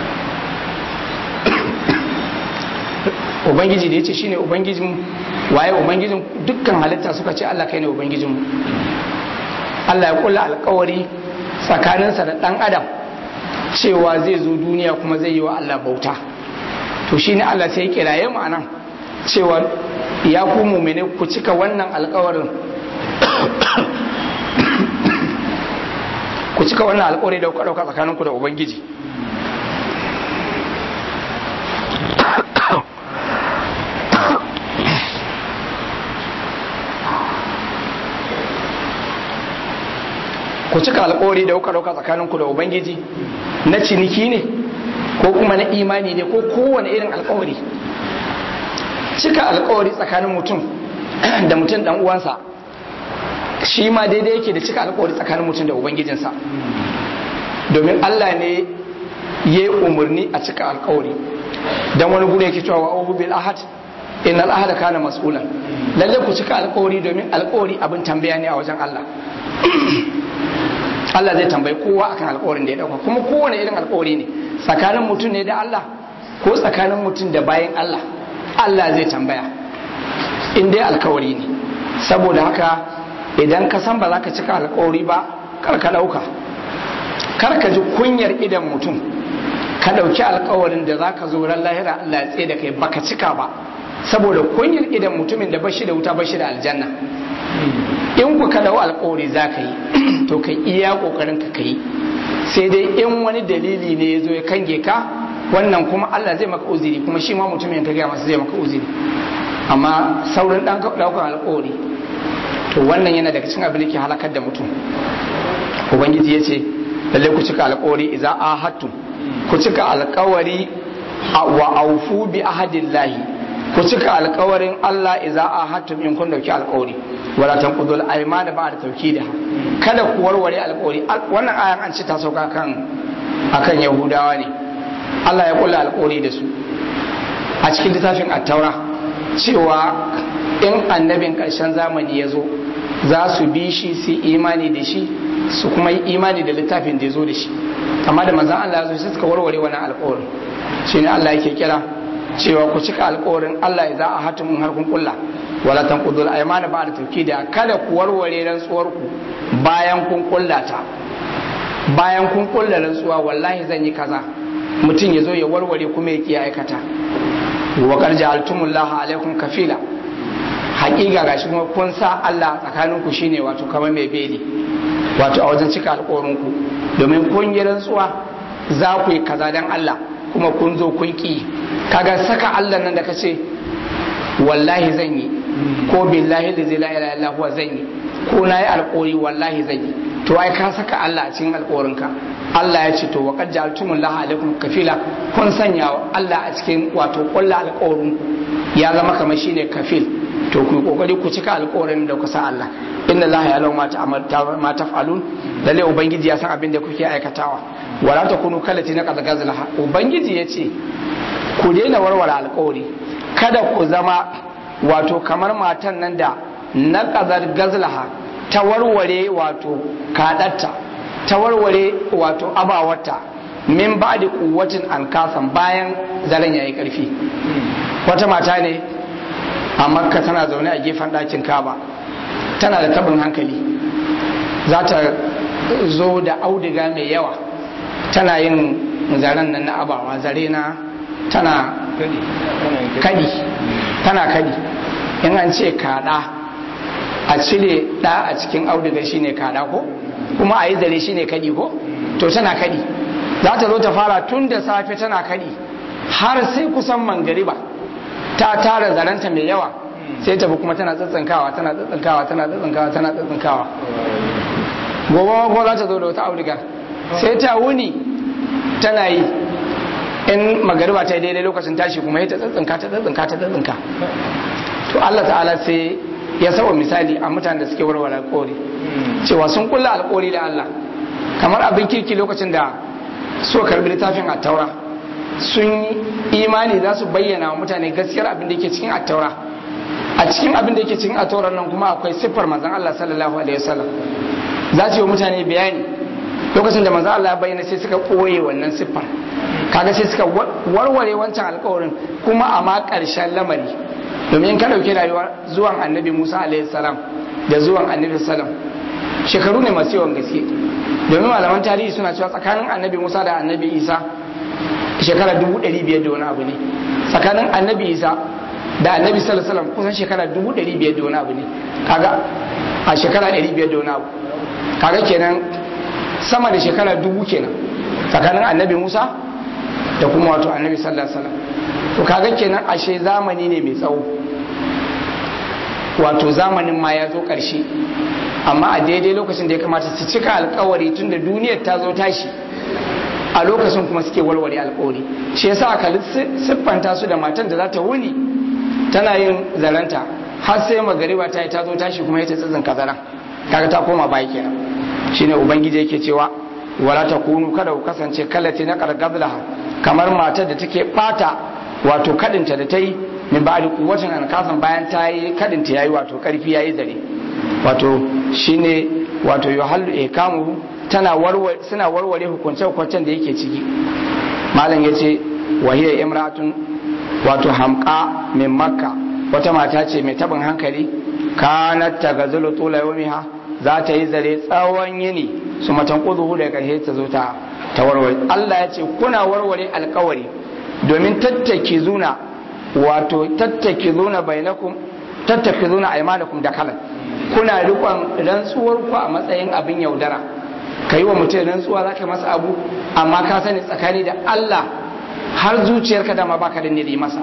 ubangiji da ya ce shi ne ubangijin waye ubangijin dukkan halitta suka ce Allah kai ne ubangijinmu Allah ya kula alkawari tsakaninsa da ɗan adam cewa zai zo duniya kuma zai yi wa Allah bauta to shi ne Allah sai ya kiraye mu anan cewa ya ku mumene ku cika wannan alkawarin ku cika wannan alkawari da kuka dauka tsakaninku da ubangiji ku cika alkawari da kuka dauka tsakaninku da ubangiji na ciniki ne ko kuma na imani ne ko kowane irin alkawari cika alkawari tsakanin mutum da mutum dan uwansa shi ma daidai yake da cika alkawari tsakanin mutum da ubangijinsa domin Allah ne ya yi umarni a cika alkawari don wani gure yake cewa wa bil ahad inna al ahada kana mas'ulan lalle ku cika alkawari domin alkawari abin tambaya ne a wajen Allah Allah zai tambayi kowa akan alkawarin da ya dauka kuma kowane irin alkawari ne tsakanin mutum ne da Allah ko tsakanin mutum da bayan Allah Allah zai tambaya in dai alkawari ne saboda haka idan ka san ba za ka cika alkawari ba kar ka dauka kar ka ji kunyar idan mutum ka dauki alkawarin da za ka zo ran lahira Allah ya tsaye da kai baka cika ba saboda kunyar idan mutumin da bashi da wuta bashi da aljanna in ku ka dawo alkawari za ka yi to kai iya kokarin ka kai sai dai in wani dalili ne ya zo ya kange ka wannan kuma Allah zai maka uziri kuma shi ma mutumin ka gaya masa zai maka uziri amma saurin dan daukar alkawari to wannan yana daga cikin abin da ke halakar da mutum ubangiji ya ce lalle ku cika alkawari idza ahadtum ku cika alkawari wa aufu bi ahadillahi ku cika alkawarin Allah idza ahadtum in kun dauki alkawari wala tanqudul aymana ba'da tawkidiha kada ku warware alkawari wannan ayan an ce ta sauka kan akan yahudawa ne Allah ya kula alkawari da su a cikin littafin at-taura cewa in annabin karshen zamani ya zo za su bi shi su imani da shi su kuma yi imani da littafin da ya zo da shi amma da manzan Allah ya zo sai suka warware wannan alkawarin shi ne Allah yake kira cewa ku cika alkawarin Allah ya za a hatimin har kun kulla wala tanqudul aymana ba'da tawkida kada ku warware rantsuwar ku bayan kun kulla ta bayan kun kulla rantsuwa wallahi zan yi kaza mutum ya zo ya warware kuma ya kiya aikata wa qad ja'altumullaha alaikum kafila haƙiƙa gashi kuma kun sa Allah tsakanin ku shine wato kamar mai beli wato a wajen cika alƙawarin ku domin kun yi rantsuwa za ku yi kaza dan Allah kuma kun zo kun ki kaga saka Allah nan da kace wallahi zan yi ko billahi da zai la ilaha illa huwa zan yi ko na yi alƙawari wallahi zan yi to ai ka saka Allah a cikin alƙawarinka Allah ya ce to wa qad ja'altumul laha alaikum kafila kun sanya Allah a cikin wato kullu alƙawarin ya zama kamar shine kafil to ku kokari ku cika alƙawarin da ku sa Allah inna Allah ya lauma ma taf'alun lalle ubangiji ya san abin da kuke aikatawa wala takunu kallati na qad gazlaha ubangiji yace ku daina warware alƙawari kada ku zama wato kamar matan nan da na qadar gazlaha ta warware wato kadatta ta warware wato abawarta min ba da kuwatin an kasan bayan zaren yayi karfi wata mata ne a makka tana zaune a gefen ɗakin kaba tana da tabin hankali za ta zo da auduga mai yawa tana yin zaren nan na abawa zare na tana kadi tana kadi in an ce kada a cire ɗa a cikin auduga shine kada ko kuma a yi zare shine kadi ko to tana kadi za ta zo ta fara tun da safe tana kadi har sai kusan mangariba ta tara zaranta mai yawa sai tafi kuma tana tsatsankawa tana tsatsankawa tana tsatsankawa tana tsatsankawa gobe ma ko za ta zo da wata auduga sai ta wuni tana yi in magariba ta yi daidai lokacin tashi kuma ya ta tsatsanka ta tsatsanka ta tsatsanka to Allah ta'ala sai ya saba misali a mutanen da suke warware alƙawari cewa sun kulla alƙawari da Allah kamar abin kirki lokacin da so karbi littafin attaura sun imani za su bayyana wa mutane gaskiyar abin da yake cikin attaura a cikin abin da yake cikin attaurar nan kuma akwai siffar manzon Allah sallallahu alaihi wasallam za su yi wa mutane bayani lokacin da manzon Allah ya bayyana sai suka koye wannan siffar kaga sai suka warware wancan alƙawarin kuma a ma ƙarshen lamari domin ka ɗauki rayuwar zuwan annabi musa salam da zuwan annabi salam shekaru ne masu yawan gaske domin malaman tarihi suna cewa tsakanin annabi musa da annabi isa shekara dubu ɗari biyar da wani abu ne tsakanin annabi isa da annabi salam kusan shekara dubu ɗari biyar da wani abu ne kaga a shekara ɗari biyar da wani abu kaga kenan sama da shekara dubu kenan tsakanin annabi musa da kuma wato annabi sallallahu alaihi wasallam to kaga kenan ashe zamani ne mai tsawo wato zamanin ma ya zo ƙarshe amma a daidai lokacin da ya kamata su cika alkawari tun da duniyar ta zo tashi a lokacin kuma suke warware alkawari shi yasa aka siffanta su da matan da za ta wuni tana yin zaranta har sai magariba ta yi ta zo tashi kuma ya ta tsitsin kazaran kaga ta koma baya kenan shine ubangiji yake cewa wala takunu kada ku kasance kallati na qarqadlaha kamar matar da take bata wato kadinta da ta yi min ba'di quwwatin an kasan bayan ta yi kadinta yayi wato karfi yayi zare wato shine wato yuhallu ihkamu tana warware suna warware hukunce hukuncen da yake ciki malam yace wa hiya imra'atun wato hamqa min makka wata mata ce mai tabin hankali kanat tagazulu tula yawmiha za ta yi zare tsawon yini su matan kuzuhu da karshe ta zo ta ta warware Allah ya ce kuna warware alkawari domin tattake zuna wato tattake zuna bainakum tattake zuna aimanakum da kalan kuna rikon rantsuwar ku a matsayin abin yaudara ka yi wa mutum rantsuwa za ka masa abu amma ka sani tsakani da Allah har zuciyarka dama baka da niri masa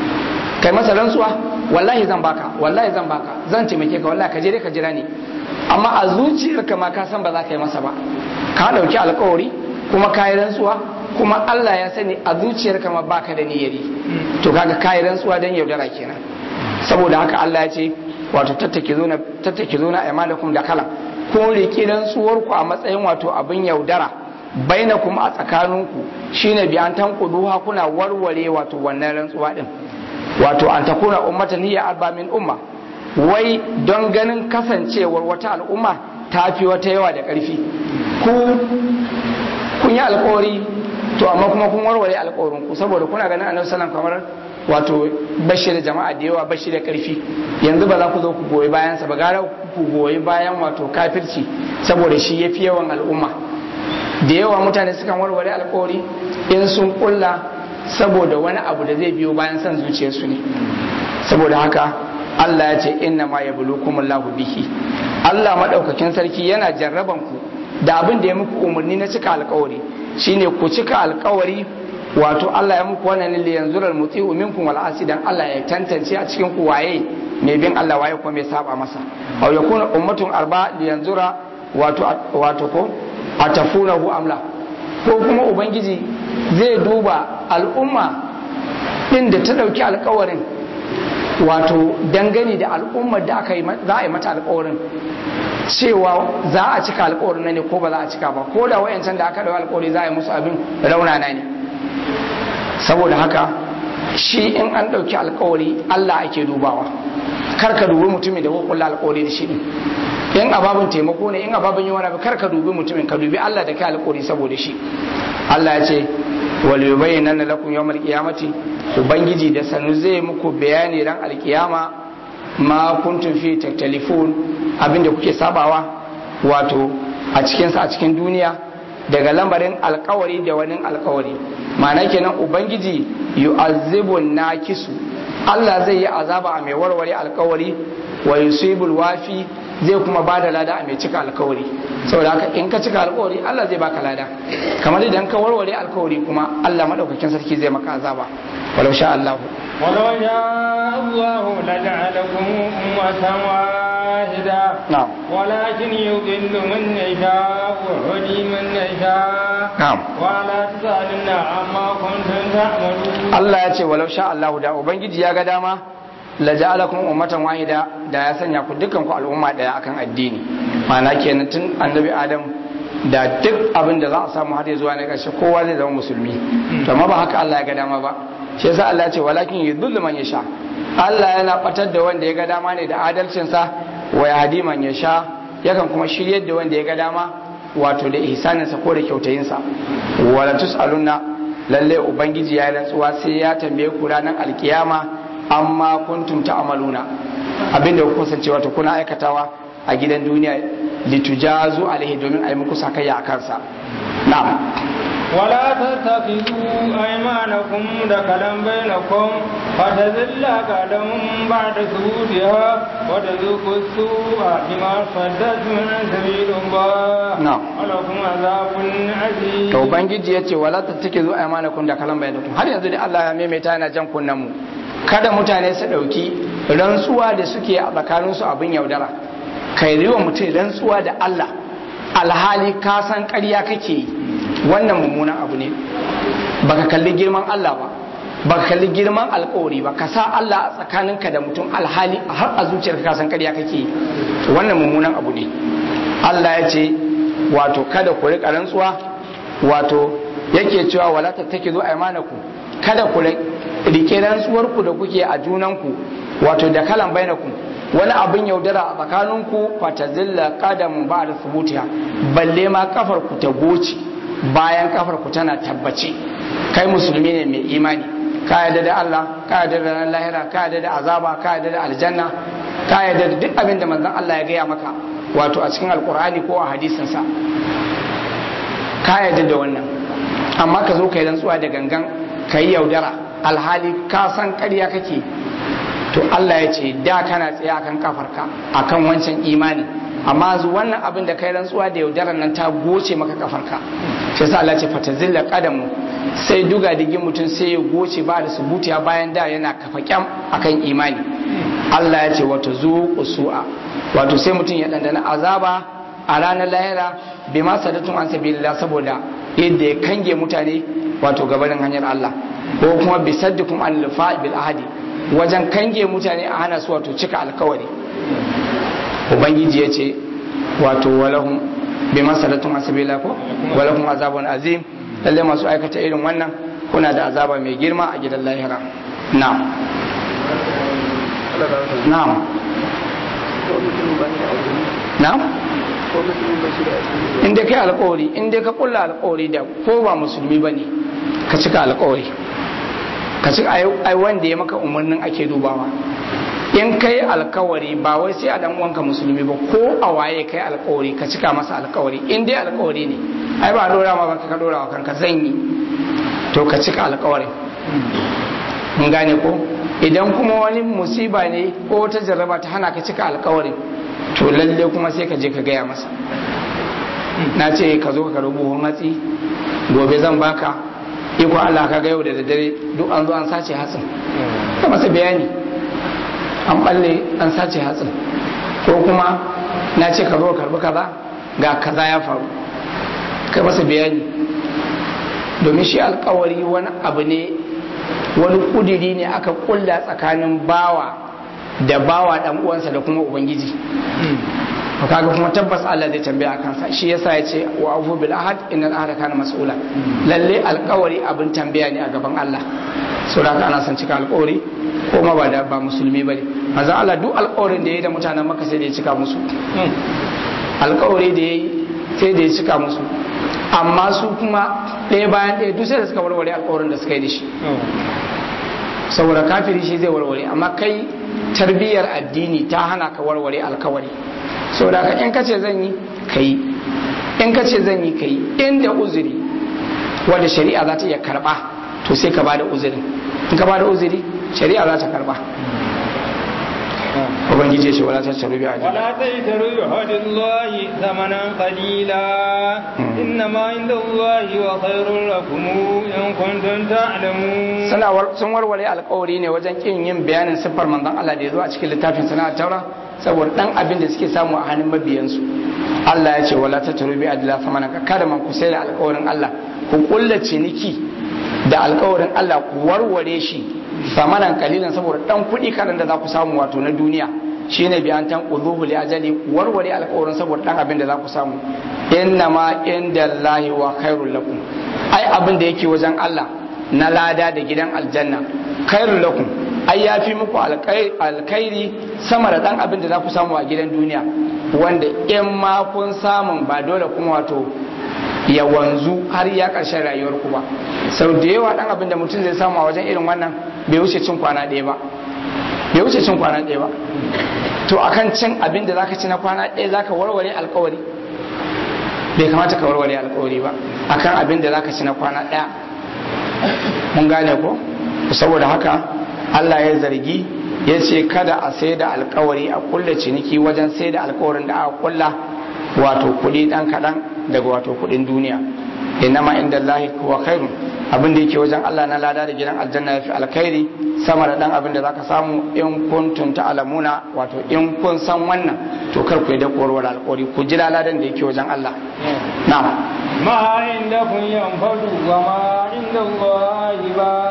kai masa rantsuwa wallahi zan baka wallahi zan baka zan taimake ka wallahi ka je ka jira ni amma a zuciyarka ma ka san ba za ka yi masa ba ka dauki alkawari kuma ka yi rantsuwa kuma Allah ya sani a zuciyarka ma baka da niyyari to kaga ka yi rantsuwa dan yaudara kenan saboda haka Allah ya ce wato tattake zo na tattake zo na imanakum da kala ko riki rantsuwar ku a matsayin wato abin yaudara bainakum a tsakaninku shine bi an tankuduha kuna warware wato wannan rantsuwa din wato an takuna ummatan hiya arba min umma wai don ganin kasancewar wata al'umma ta fi wata yawa da ƙarfi ku kun yi alkawari to amma kuma kun warware alkawarin ku saboda kuna ganin annabi sallallahu kamar wato bashi da jama'a da yawa bashi da ƙarfi yanzu ba za ku zo ku goyi bayan sa ba gara ku goyi bayan wato kafirci saboda shi yafi yawan al'umma da yawa mutane sukan warware alkawari in sun kulla saboda wani abu da zai biyo bayan son zuciyarsu ne saboda haka Allah ya ce inna ma yablukumullahu bihi Allah madaukakin sarki yana jarraban ku da abin da ya muku umarni na cika alkawari shine ku cika alkawari wato Allah ya muku wannan lil yanzura muti'u minkum wal asidan Allah ya tantance a cikin ku waye mai bin Allah waye kuma mai saba masa aw yakuna ummatun arba li yanzura wato wato ko atafunahu amla ko kuma ubangiji zai duba al'umma din da ta dauki alkawarin wato dangane da al'ummar da aka yi za a yi mata alkawarin cewa za a cika alkawarin ne ko ba za a cika ba ko da wayancan da aka dawo alkawari za a yi musu abin raunana ne saboda haka shi in an ɗauki alkawari Allah ake dubawa kar ka dubi mutumin da ko kulla alkawari da shi din in ababin taimako ne in ababin yi wani abu kar ka dubi mutumin ka dubi Allah da kai alkawari saboda shi Allah ya ce wal yubayyana lakum yawmal qiyamati ubangiji da sanu zai muku bayani ran alkiyama ma kuntum fi taktalifun abinda kuke sabawa wato a cikin sa a cikin duniya daga lambarin alkawari da wani alkawari ma'ana kenan ubangiji yu'azzibu nakisu Allah zai yi azaba a mai warware alkawari wa yusibul wafi zai kuma ba da lada a mai cika alkawari saboda haka in ka cika alkawari Allah zai baka lada kamar idan ka warware alkawari kuma Allah madaukakin sarki zai maka azaba walau sha Allah
ولو شاء الله لجعلكم أمة واحدة
نعم
ولكن يضل من يشاء ويهدي من يشاء
نعم
ولا تسألن عما كنتم تعملون
Allah ya ce walau sha Allah da ubangiji ya ga dama la ja'alakum ummatan wahida da ya sanya ku dukkan ku al'umma daya akan addini ma'ana kenan tun annabi Adam da duk abin da za a samu har ya zuwa na ƙarshe kowa zai zama musulmi to amma ba haka Allah ya ga dama ba shi yasa Allah ya ce walakin yudhillu man yasha Allah yana batar da wanda ya ga dama ne da adalcin sa wa yahdi man yasha yakan kuma shiryar da wanda ya ga dama wato da ihsanin sa ko da kyautayin sa wala tusaluna lalle ubangiji ya yi rantsuwa sai ya tambaye ku ranar alkiyama amma kuntum ta'maluna abinda ku kasance wato kuna aikatawa a gidan duniya litujazu alaihi domin a yi muku sakayya a kansa na'am
ولا تتخذوا أيمانكم دخلا بينكم فتذل قدم بعد ثبوتها وتذوقوا السوء بما صددتم عن سبيل الله
نعم.
ولكم عذاب عظيم
to ubangiji ya ce wala tattakizu aymanakum da kalan bainakum har yanzu da Allah ya maimaita yana jan kunnen mu kada mutane su dauki rantsuwa da suke a tsakanin su abin yaudara kai riwa mutum rantsuwa da Allah alhali ka san ƙarya kake yi wannan mummunan abu ne baka kalli girman Allah ba ba ka kalli girman alkawari ba ka sa Allah a tsakaninka da mutum alhali har a zuciyarka ka san ƙarya kake yi to wannan mummunan abu ne Allah ya ce wato kada ku riƙa rantsuwa wato yake cewa wala tattakizu aymanakum kada ku rike rantsuwar ku da kuke a junanku wato da kalan bainakum wani abin yaudara a tsakaninku fatazilla qadam ba'da thubutiha balle ma kafar ku ta goce bayan kafar ku tana tabbace kai musulmi ne mai imani ka yarda da Allah ka yarda da ran lahira ka yarda da azaba ka yarda da aljanna ka yarda da duk abin da manzon Allah ya gaya maka wato a cikin alkur'ani ko a hadisinsa ka yarda da wannan amma ka zo ka yi rantsuwa da gangan ka yi yaudara alhali ka san ƙarya kake to Allah ya ce da kana tsaye akan kafarka akan wancan imani amma zu wannan abin da kai rantsuwa da yaudarar nan ta goce maka kafarka shi yasa Allah ya ce fatazilla qadamu sai duga digin mutum sai ya goce ba da subutiya bayan da yana kafa kyam akan imani Allah ya ce wato zuqu su'a wato sai mutum ya dandana azaba a ranar lahira bai ma sadatun an sabilillah saboda yadda ya kange mutane wato gabanin hanyar Allah ko kuma bi saddukum an lifa bil ahadi wajen kange mutane a hana su wato cika alkawari ubangiji ya ce wato walahum bi ma sadatun an sabilillah ko walahum azabun azim lalle masu aikata irin wannan kuna da azaba mai girma a gidan lahira na'am na'am na'am in dai kai alkawari in dai ka kulla alkawari da ko ba musulmi ba ne ka cika alkawari ka cika ai wanda ya maka umarnin ake dubawa in kai alkawari ba wai sai a dan uwanka musulmi ba ko a waye kai alkawari ka cika masa alkawari in dai alkawari ne ai ba dora ma ba ka dora wa kanka zan yi to ka cika alkawarin mun gane ko idan kuma wani musiba ne ko wata jarraba ta hana ka cika alkawarin to lalle kuma sai ka je ka gaya masa na ce ka zo ka rubu matsi gobe zan baka iko Allah ka ga yau da daddare duk an zo an sace hatsin ka masa bayani an balle an sace hatsin ko kuma na ce ka zo ka karbi kaza ga kaza ya faru ka masa bayani domin shi alkawari wani abu ne wani kudiri ne aka kulla tsakanin bawa da bawa dan uwansa da kuma ubangiji to kaga kuma tabbas Allah zai tambaya kansa shi yasa ya ce wa afu bil ahad innal ahada kana mas'ula lalle alkawari abin tambaya ne a gaban Allah saboda ana son cika alkawari ko ma ba da ba musulmi bane manzo Allah duk alkawarin da yayi da mutanen Makka sai da ya cika musu alkawari da yayi sai da ya cika musu amma su kuma ɗaya bayan ɗaya duk sai da suka warware alkawarin da suka yi da shi saboda kafiri shi zai warware amma kai tarbiyyar addini ta hana ka warware alkawari saboda ka in kace zan yi kai in kace zan yi kai inda uzuri wanda shari'a za ta iya karba to sai ka bada uzuri in ka bada uzuri shari'a za ta karba ubangiji shi wala ta taru bi ajiyar
ولا تشتروا بعهد الله ثمنا قليلا إنما عند الله وخير لكم إن كنتم تعلمون
Suna sun warware alkawari ne wajen kin yin bayanin siffar manzon Allah da ya zo a cikin littafin sana taura saboda dan abin da suke samu a hannun mabiyansu Allah ya ce wala tatru bi adla famana kada man ku sai da alkawarin Allah ku kulla ciniki da alkawarin Allah ku warware shi samanan kalilan saboda dan kuɗi karan da za ku samu wato na duniya shine bi an tan quduhu li ajali warware alkawarin saboda dan abin da za ku samu inna ma inda Allahi wa khairul lakum ai abin da yake wajen Allah na lada da gidan aljanna khairul lakum ai ya fi muku alkhairi sama da dan abin da za ku samu a gidan duniya wanda in ma kun samun ba dole kuma wato ya wanzu har ya ƙarshen rayuwar ku ba sau da yawa dan abin da mutum zai samu a wajen irin wannan bai wuce cin kwana ɗaya ba bai wuce cin kwana ɗaya ba to akan cin abin da zaka ci na kwana ɗaya zaka warware alkawari bai kamata ka warware alkawari ba akan abin da zaka ci na kwana ɗaya mun gane ko saboda haka Allah ya zargi ya ce kada a sai da alkawari a kulla ciniki wajen sai da alkawarin da aka kulla wato kuɗi ɗan kaɗan daga wato kuɗin duniya innama inda Allah kuwa khairun abin da yake wajen Allah na lada da gidan aljanna ya fi alkhairi sama da ɗan abin da zaka samu in kuntum ta'lamuna wato in kun san wannan to kar ku yi da korwar alkawari ku ji ladan da yake wajen Allah na'am
ما عندكم ينفد وما عند الله باق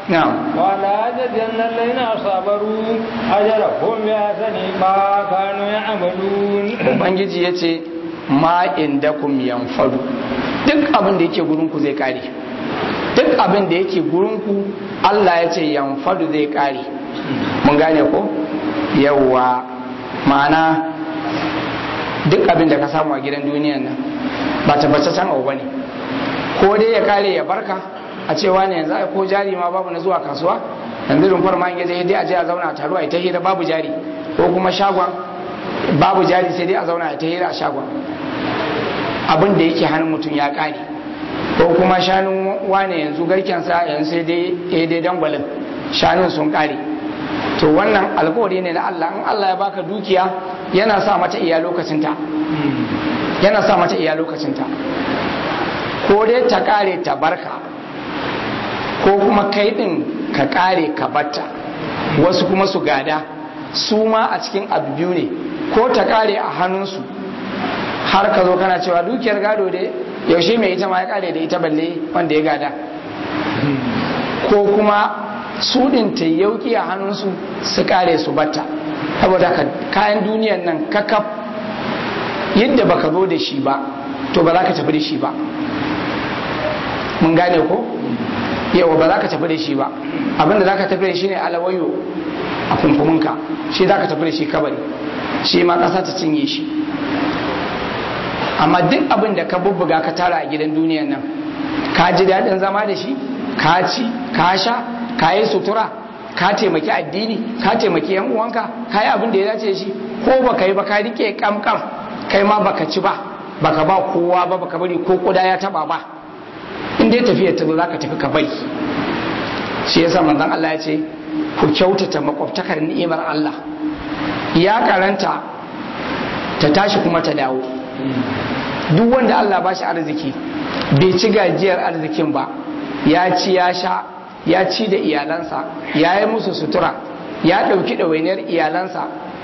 na'am
ولا تجزين الذين صبروا أجرهم بأحسن ما كانوا يعملون
ubangiji ya ce ma inda kum yanfadu duk abin da yake gurinku zai kare duk abin da yake gurinku Allah ya ce yanfadu zai kare mun gane ko yawwa ma'ana duk abin da ka samu a gidan duniyan nan ba tabbataccen abu bane ko dai ya kare ya barka a cewa ne yanzu ai ko jari ma babu na zuwa kasuwa yanzu rumfar ma in yaje dai a je a zauna a taro a ta hira babu jari ko kuma shagon babu jari sai dai a zauna a ta hira a shagon abin da yake hannun mutum ya kare ko kuma shanun wane yanzu garkensa yanzu sai dai ya dai dangwalin shanun sun kare to wannan alkawari ne na Allah in Allah ya baka dukiya yana sa mata iya lokacinta yana sa mata iya lokacinta ko dai ta kare ta barka ko kuma kai din ka kare ka batta wasu kuma su gada su ma a cikin abu biyu ne ko ta kare a hannunsu har ka zo kana cewa dukiyar gado dai yaushe mai ita ma ya kare da ita balle wanda ya gada ko kuma su din ta yauki a hannunsu su kare su batta saboda ka kayan duniyan nan kakaf yadda baka zo da shi ba to ba za ka tafi da shi ba mun gane ko yawa ba za ka tafi da shi ba abinda za ka tafi da shi ne alawayo a kumfuminka shi za ka tafi da shi kabari shi ma ƙasa ta cinye shi amma duk abin da ka bubbuga ka tara a gidan duniyan nan ka ji daɗin zama da shi ka ci ka sha ka yi sutura ka taimaki addini ka taimaki yan uwanka ka yi abin da ya dace shi ko baka yi ba ka rike kamkam kai ma baka ci ba baka ba kowa ba baka bari ko kuda ya taba ba in dai tafiyar ta zo za ka tafi ka bari shi yasa manzon Allah ya ce ku kyautata makwabtakar ni'imar Allah ya karanta ta tashi kuma ta dawo duk wanda Allah ba shi arziki bai ci gajiyar arzikin ba ya ci ya sha ya ci da iyalansa ya yi musu sutura ya ɗauki ɗawainiyar iyalansa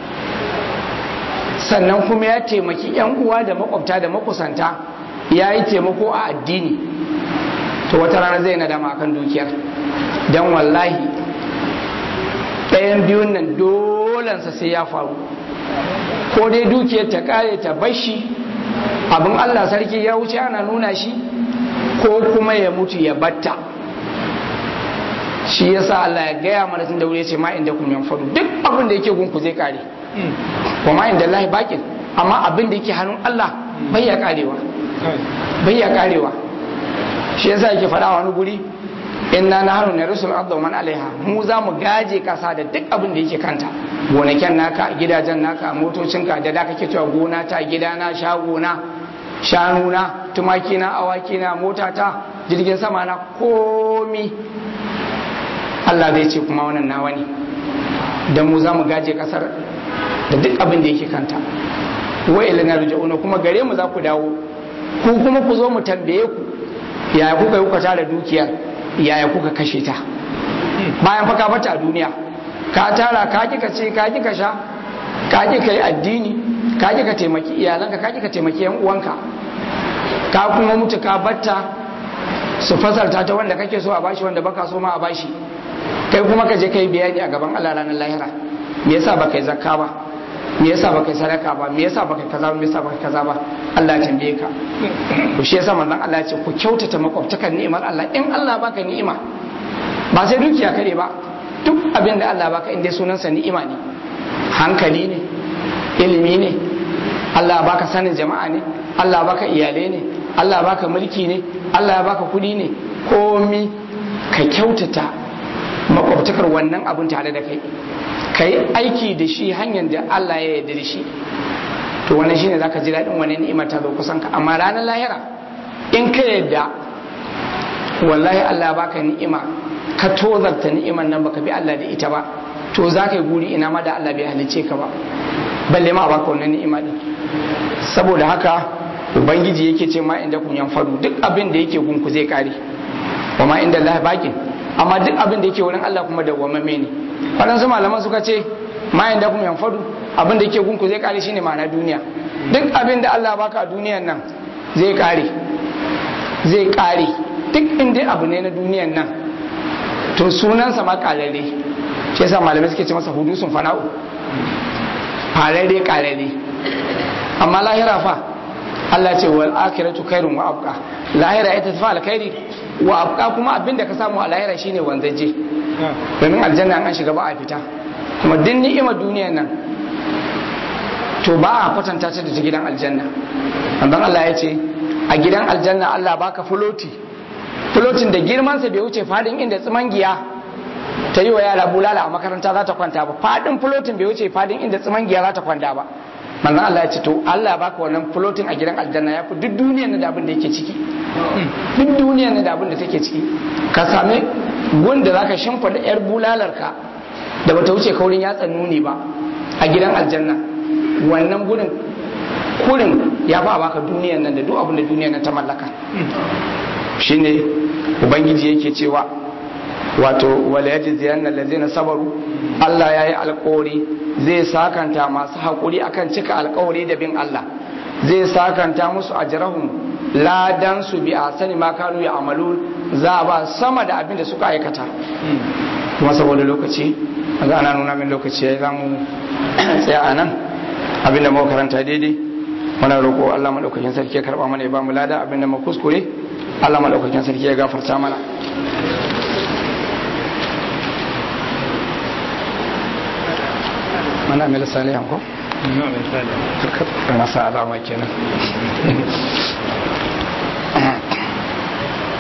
sannan kuma ya taimaki 'yan uwa da makwabta da makusanta ya yi taimako a addini to wata rana zai nadama akan dukiyar don wallahi ɗayan biyun nan dolansa sai ya faru ko dai dukiyar ta kare ta bashi abin allah sarki ya wuce ana nuna shi ko kuma ya mutu ya batta shi yasa Allah ya gaya mana tun da wuri ce ma inda kun yanfadu duk abin da yake gunku zai kare wa ma inda Allah bakin amma abin da yake hannun Allah bai ya karewa bai ya karewa shi yasa yake faɗa wani guri inna nahnu narisul arda man alaiha mu za mu gaje kasa da duk abin da yake kanta gonakin naka gidajen naka motocinka da da kake cewa gona ta gidana shagona shanuna tumakina awakina motata jirgin sama na komi Allah zai ce kuma wannan nawa ne da mu za mu gaje kasar da duk abin da yake kanta wa ilana ruja'una kuma gare mu za ku dawo ku kuma ku zo mu tambaye ku yaya kuka yi kuka tara dukiyar yaya kuka kashe ta bayan fa ka bata a duniya ka tara ka kika ce ka kika sha ka kika yi addini ka kika taimaki iyalanka ka kika taimaki yan uwanka ka kuma mutu ka batta su fasalta ta wanda kake so a bashi wanda baka so ma a bashi kai kuma ka je kai bayani a gaban Allah ranar lahira me yasa baka yi zakka ba me yasa baka yi sadaka ba me yasa baka kaza ba me yasa baka kaza ba Allah ya tambaye ka to shi yasa manzon Allah ya ce ku kyautata makwabtakan ni'imar Allah in Allah baka ni'ima ba sai dukiya kare ba duk abin da Allah baka inda sunansa ni'ima ne hankali ne ilimi ne Allah baka sanin jama'a ne Allah baka iyalai ne Allah baka mulki ne Allah baka kudi ne komi ka kyautata makwabtakar wannan abin tare da kai ka yi aiki da shi hanyar da Allah ya yarda da shi to wannan shine zaka ji daɗin wannan ni'imar ta zo kusan ka amma ranar lahira in ka yarda wallahi Allah baka ni'ima ka tozarta ni'imar nan baka bi Allah da ita ba to za ka yi guri ina ma da Allah bai halice ka ba balle ma baka wannan ni'ima din saboda haka ubangiji yake ce ma inda kun yanfaru duk abin da yake gunku zai kare wa ma inda Allah bakin amma duk abin da yake wurin Allah kuma dawwamamme ne waɗansu malaman suka ce ma inda kun yanfaru abin da yake gunku zai kare shine ma'ana duniya duk abin da Allah baka a duniyan nan zai kare zai kare duk inda abu ne na duniyan nan to sunansa ma kararre shi yasa malamai suke ce masa hudusun fana'u fararre kararre amma lahira fa Allah ce wal akhiratu khairun wa abqa lahira ita tafi alkhairi wa abqa kuma abinda ka samu a lahira shine wanzaje domin aljanna an shiga ba a fita kuma duk ni'imar duniyar nan to ba a kwatanta ta da ta gidan aljanna annan Allah ya ce a gidan aljanna Allah baka fuloti fulotin da girmansa bai wuce fadin inda tsimangiya ta yi wa yara bulala a makaranta za ta kwanta ba fadin fulotin bai wuce fadin inda tsimangiya za ta kwanta ba manzon Allah ya ce to Allah baka wannan fulotin a gidan aljanna ya fi duk duniyar da abin da yake ciki duk duniyar da abin da take ciki ka sami gunda zaka shimfida yar bulalarka da bata wuce kaurin yatsan nuni ba a gidan aljanna wannan gudun kurin ya fa baka duniyar nan da duk abin da duniyar nan ta mallaka shine ubangiji yake cewa wato wala yajziyanna allazina sabaru Allah yayi alƙawari zai sakanta masu haƙuri akan cika alƙawari da bin Allah zai sakanta musu ajrahum ladan su bi asani ma kanu ya amalu za ba sama da abin da suka aikata kuma saboda lokaci ga ana nuna min lokaci yayi zamu tsaya anan abin da muka karanta daidai muna roƙo Allah madaukakin sarki ya karba mana ya ba mu lada abin da mu kuskure Allah madaukakin sarki ya gafarta mana mana mil salihan ko?
na misali
na sa alama kenan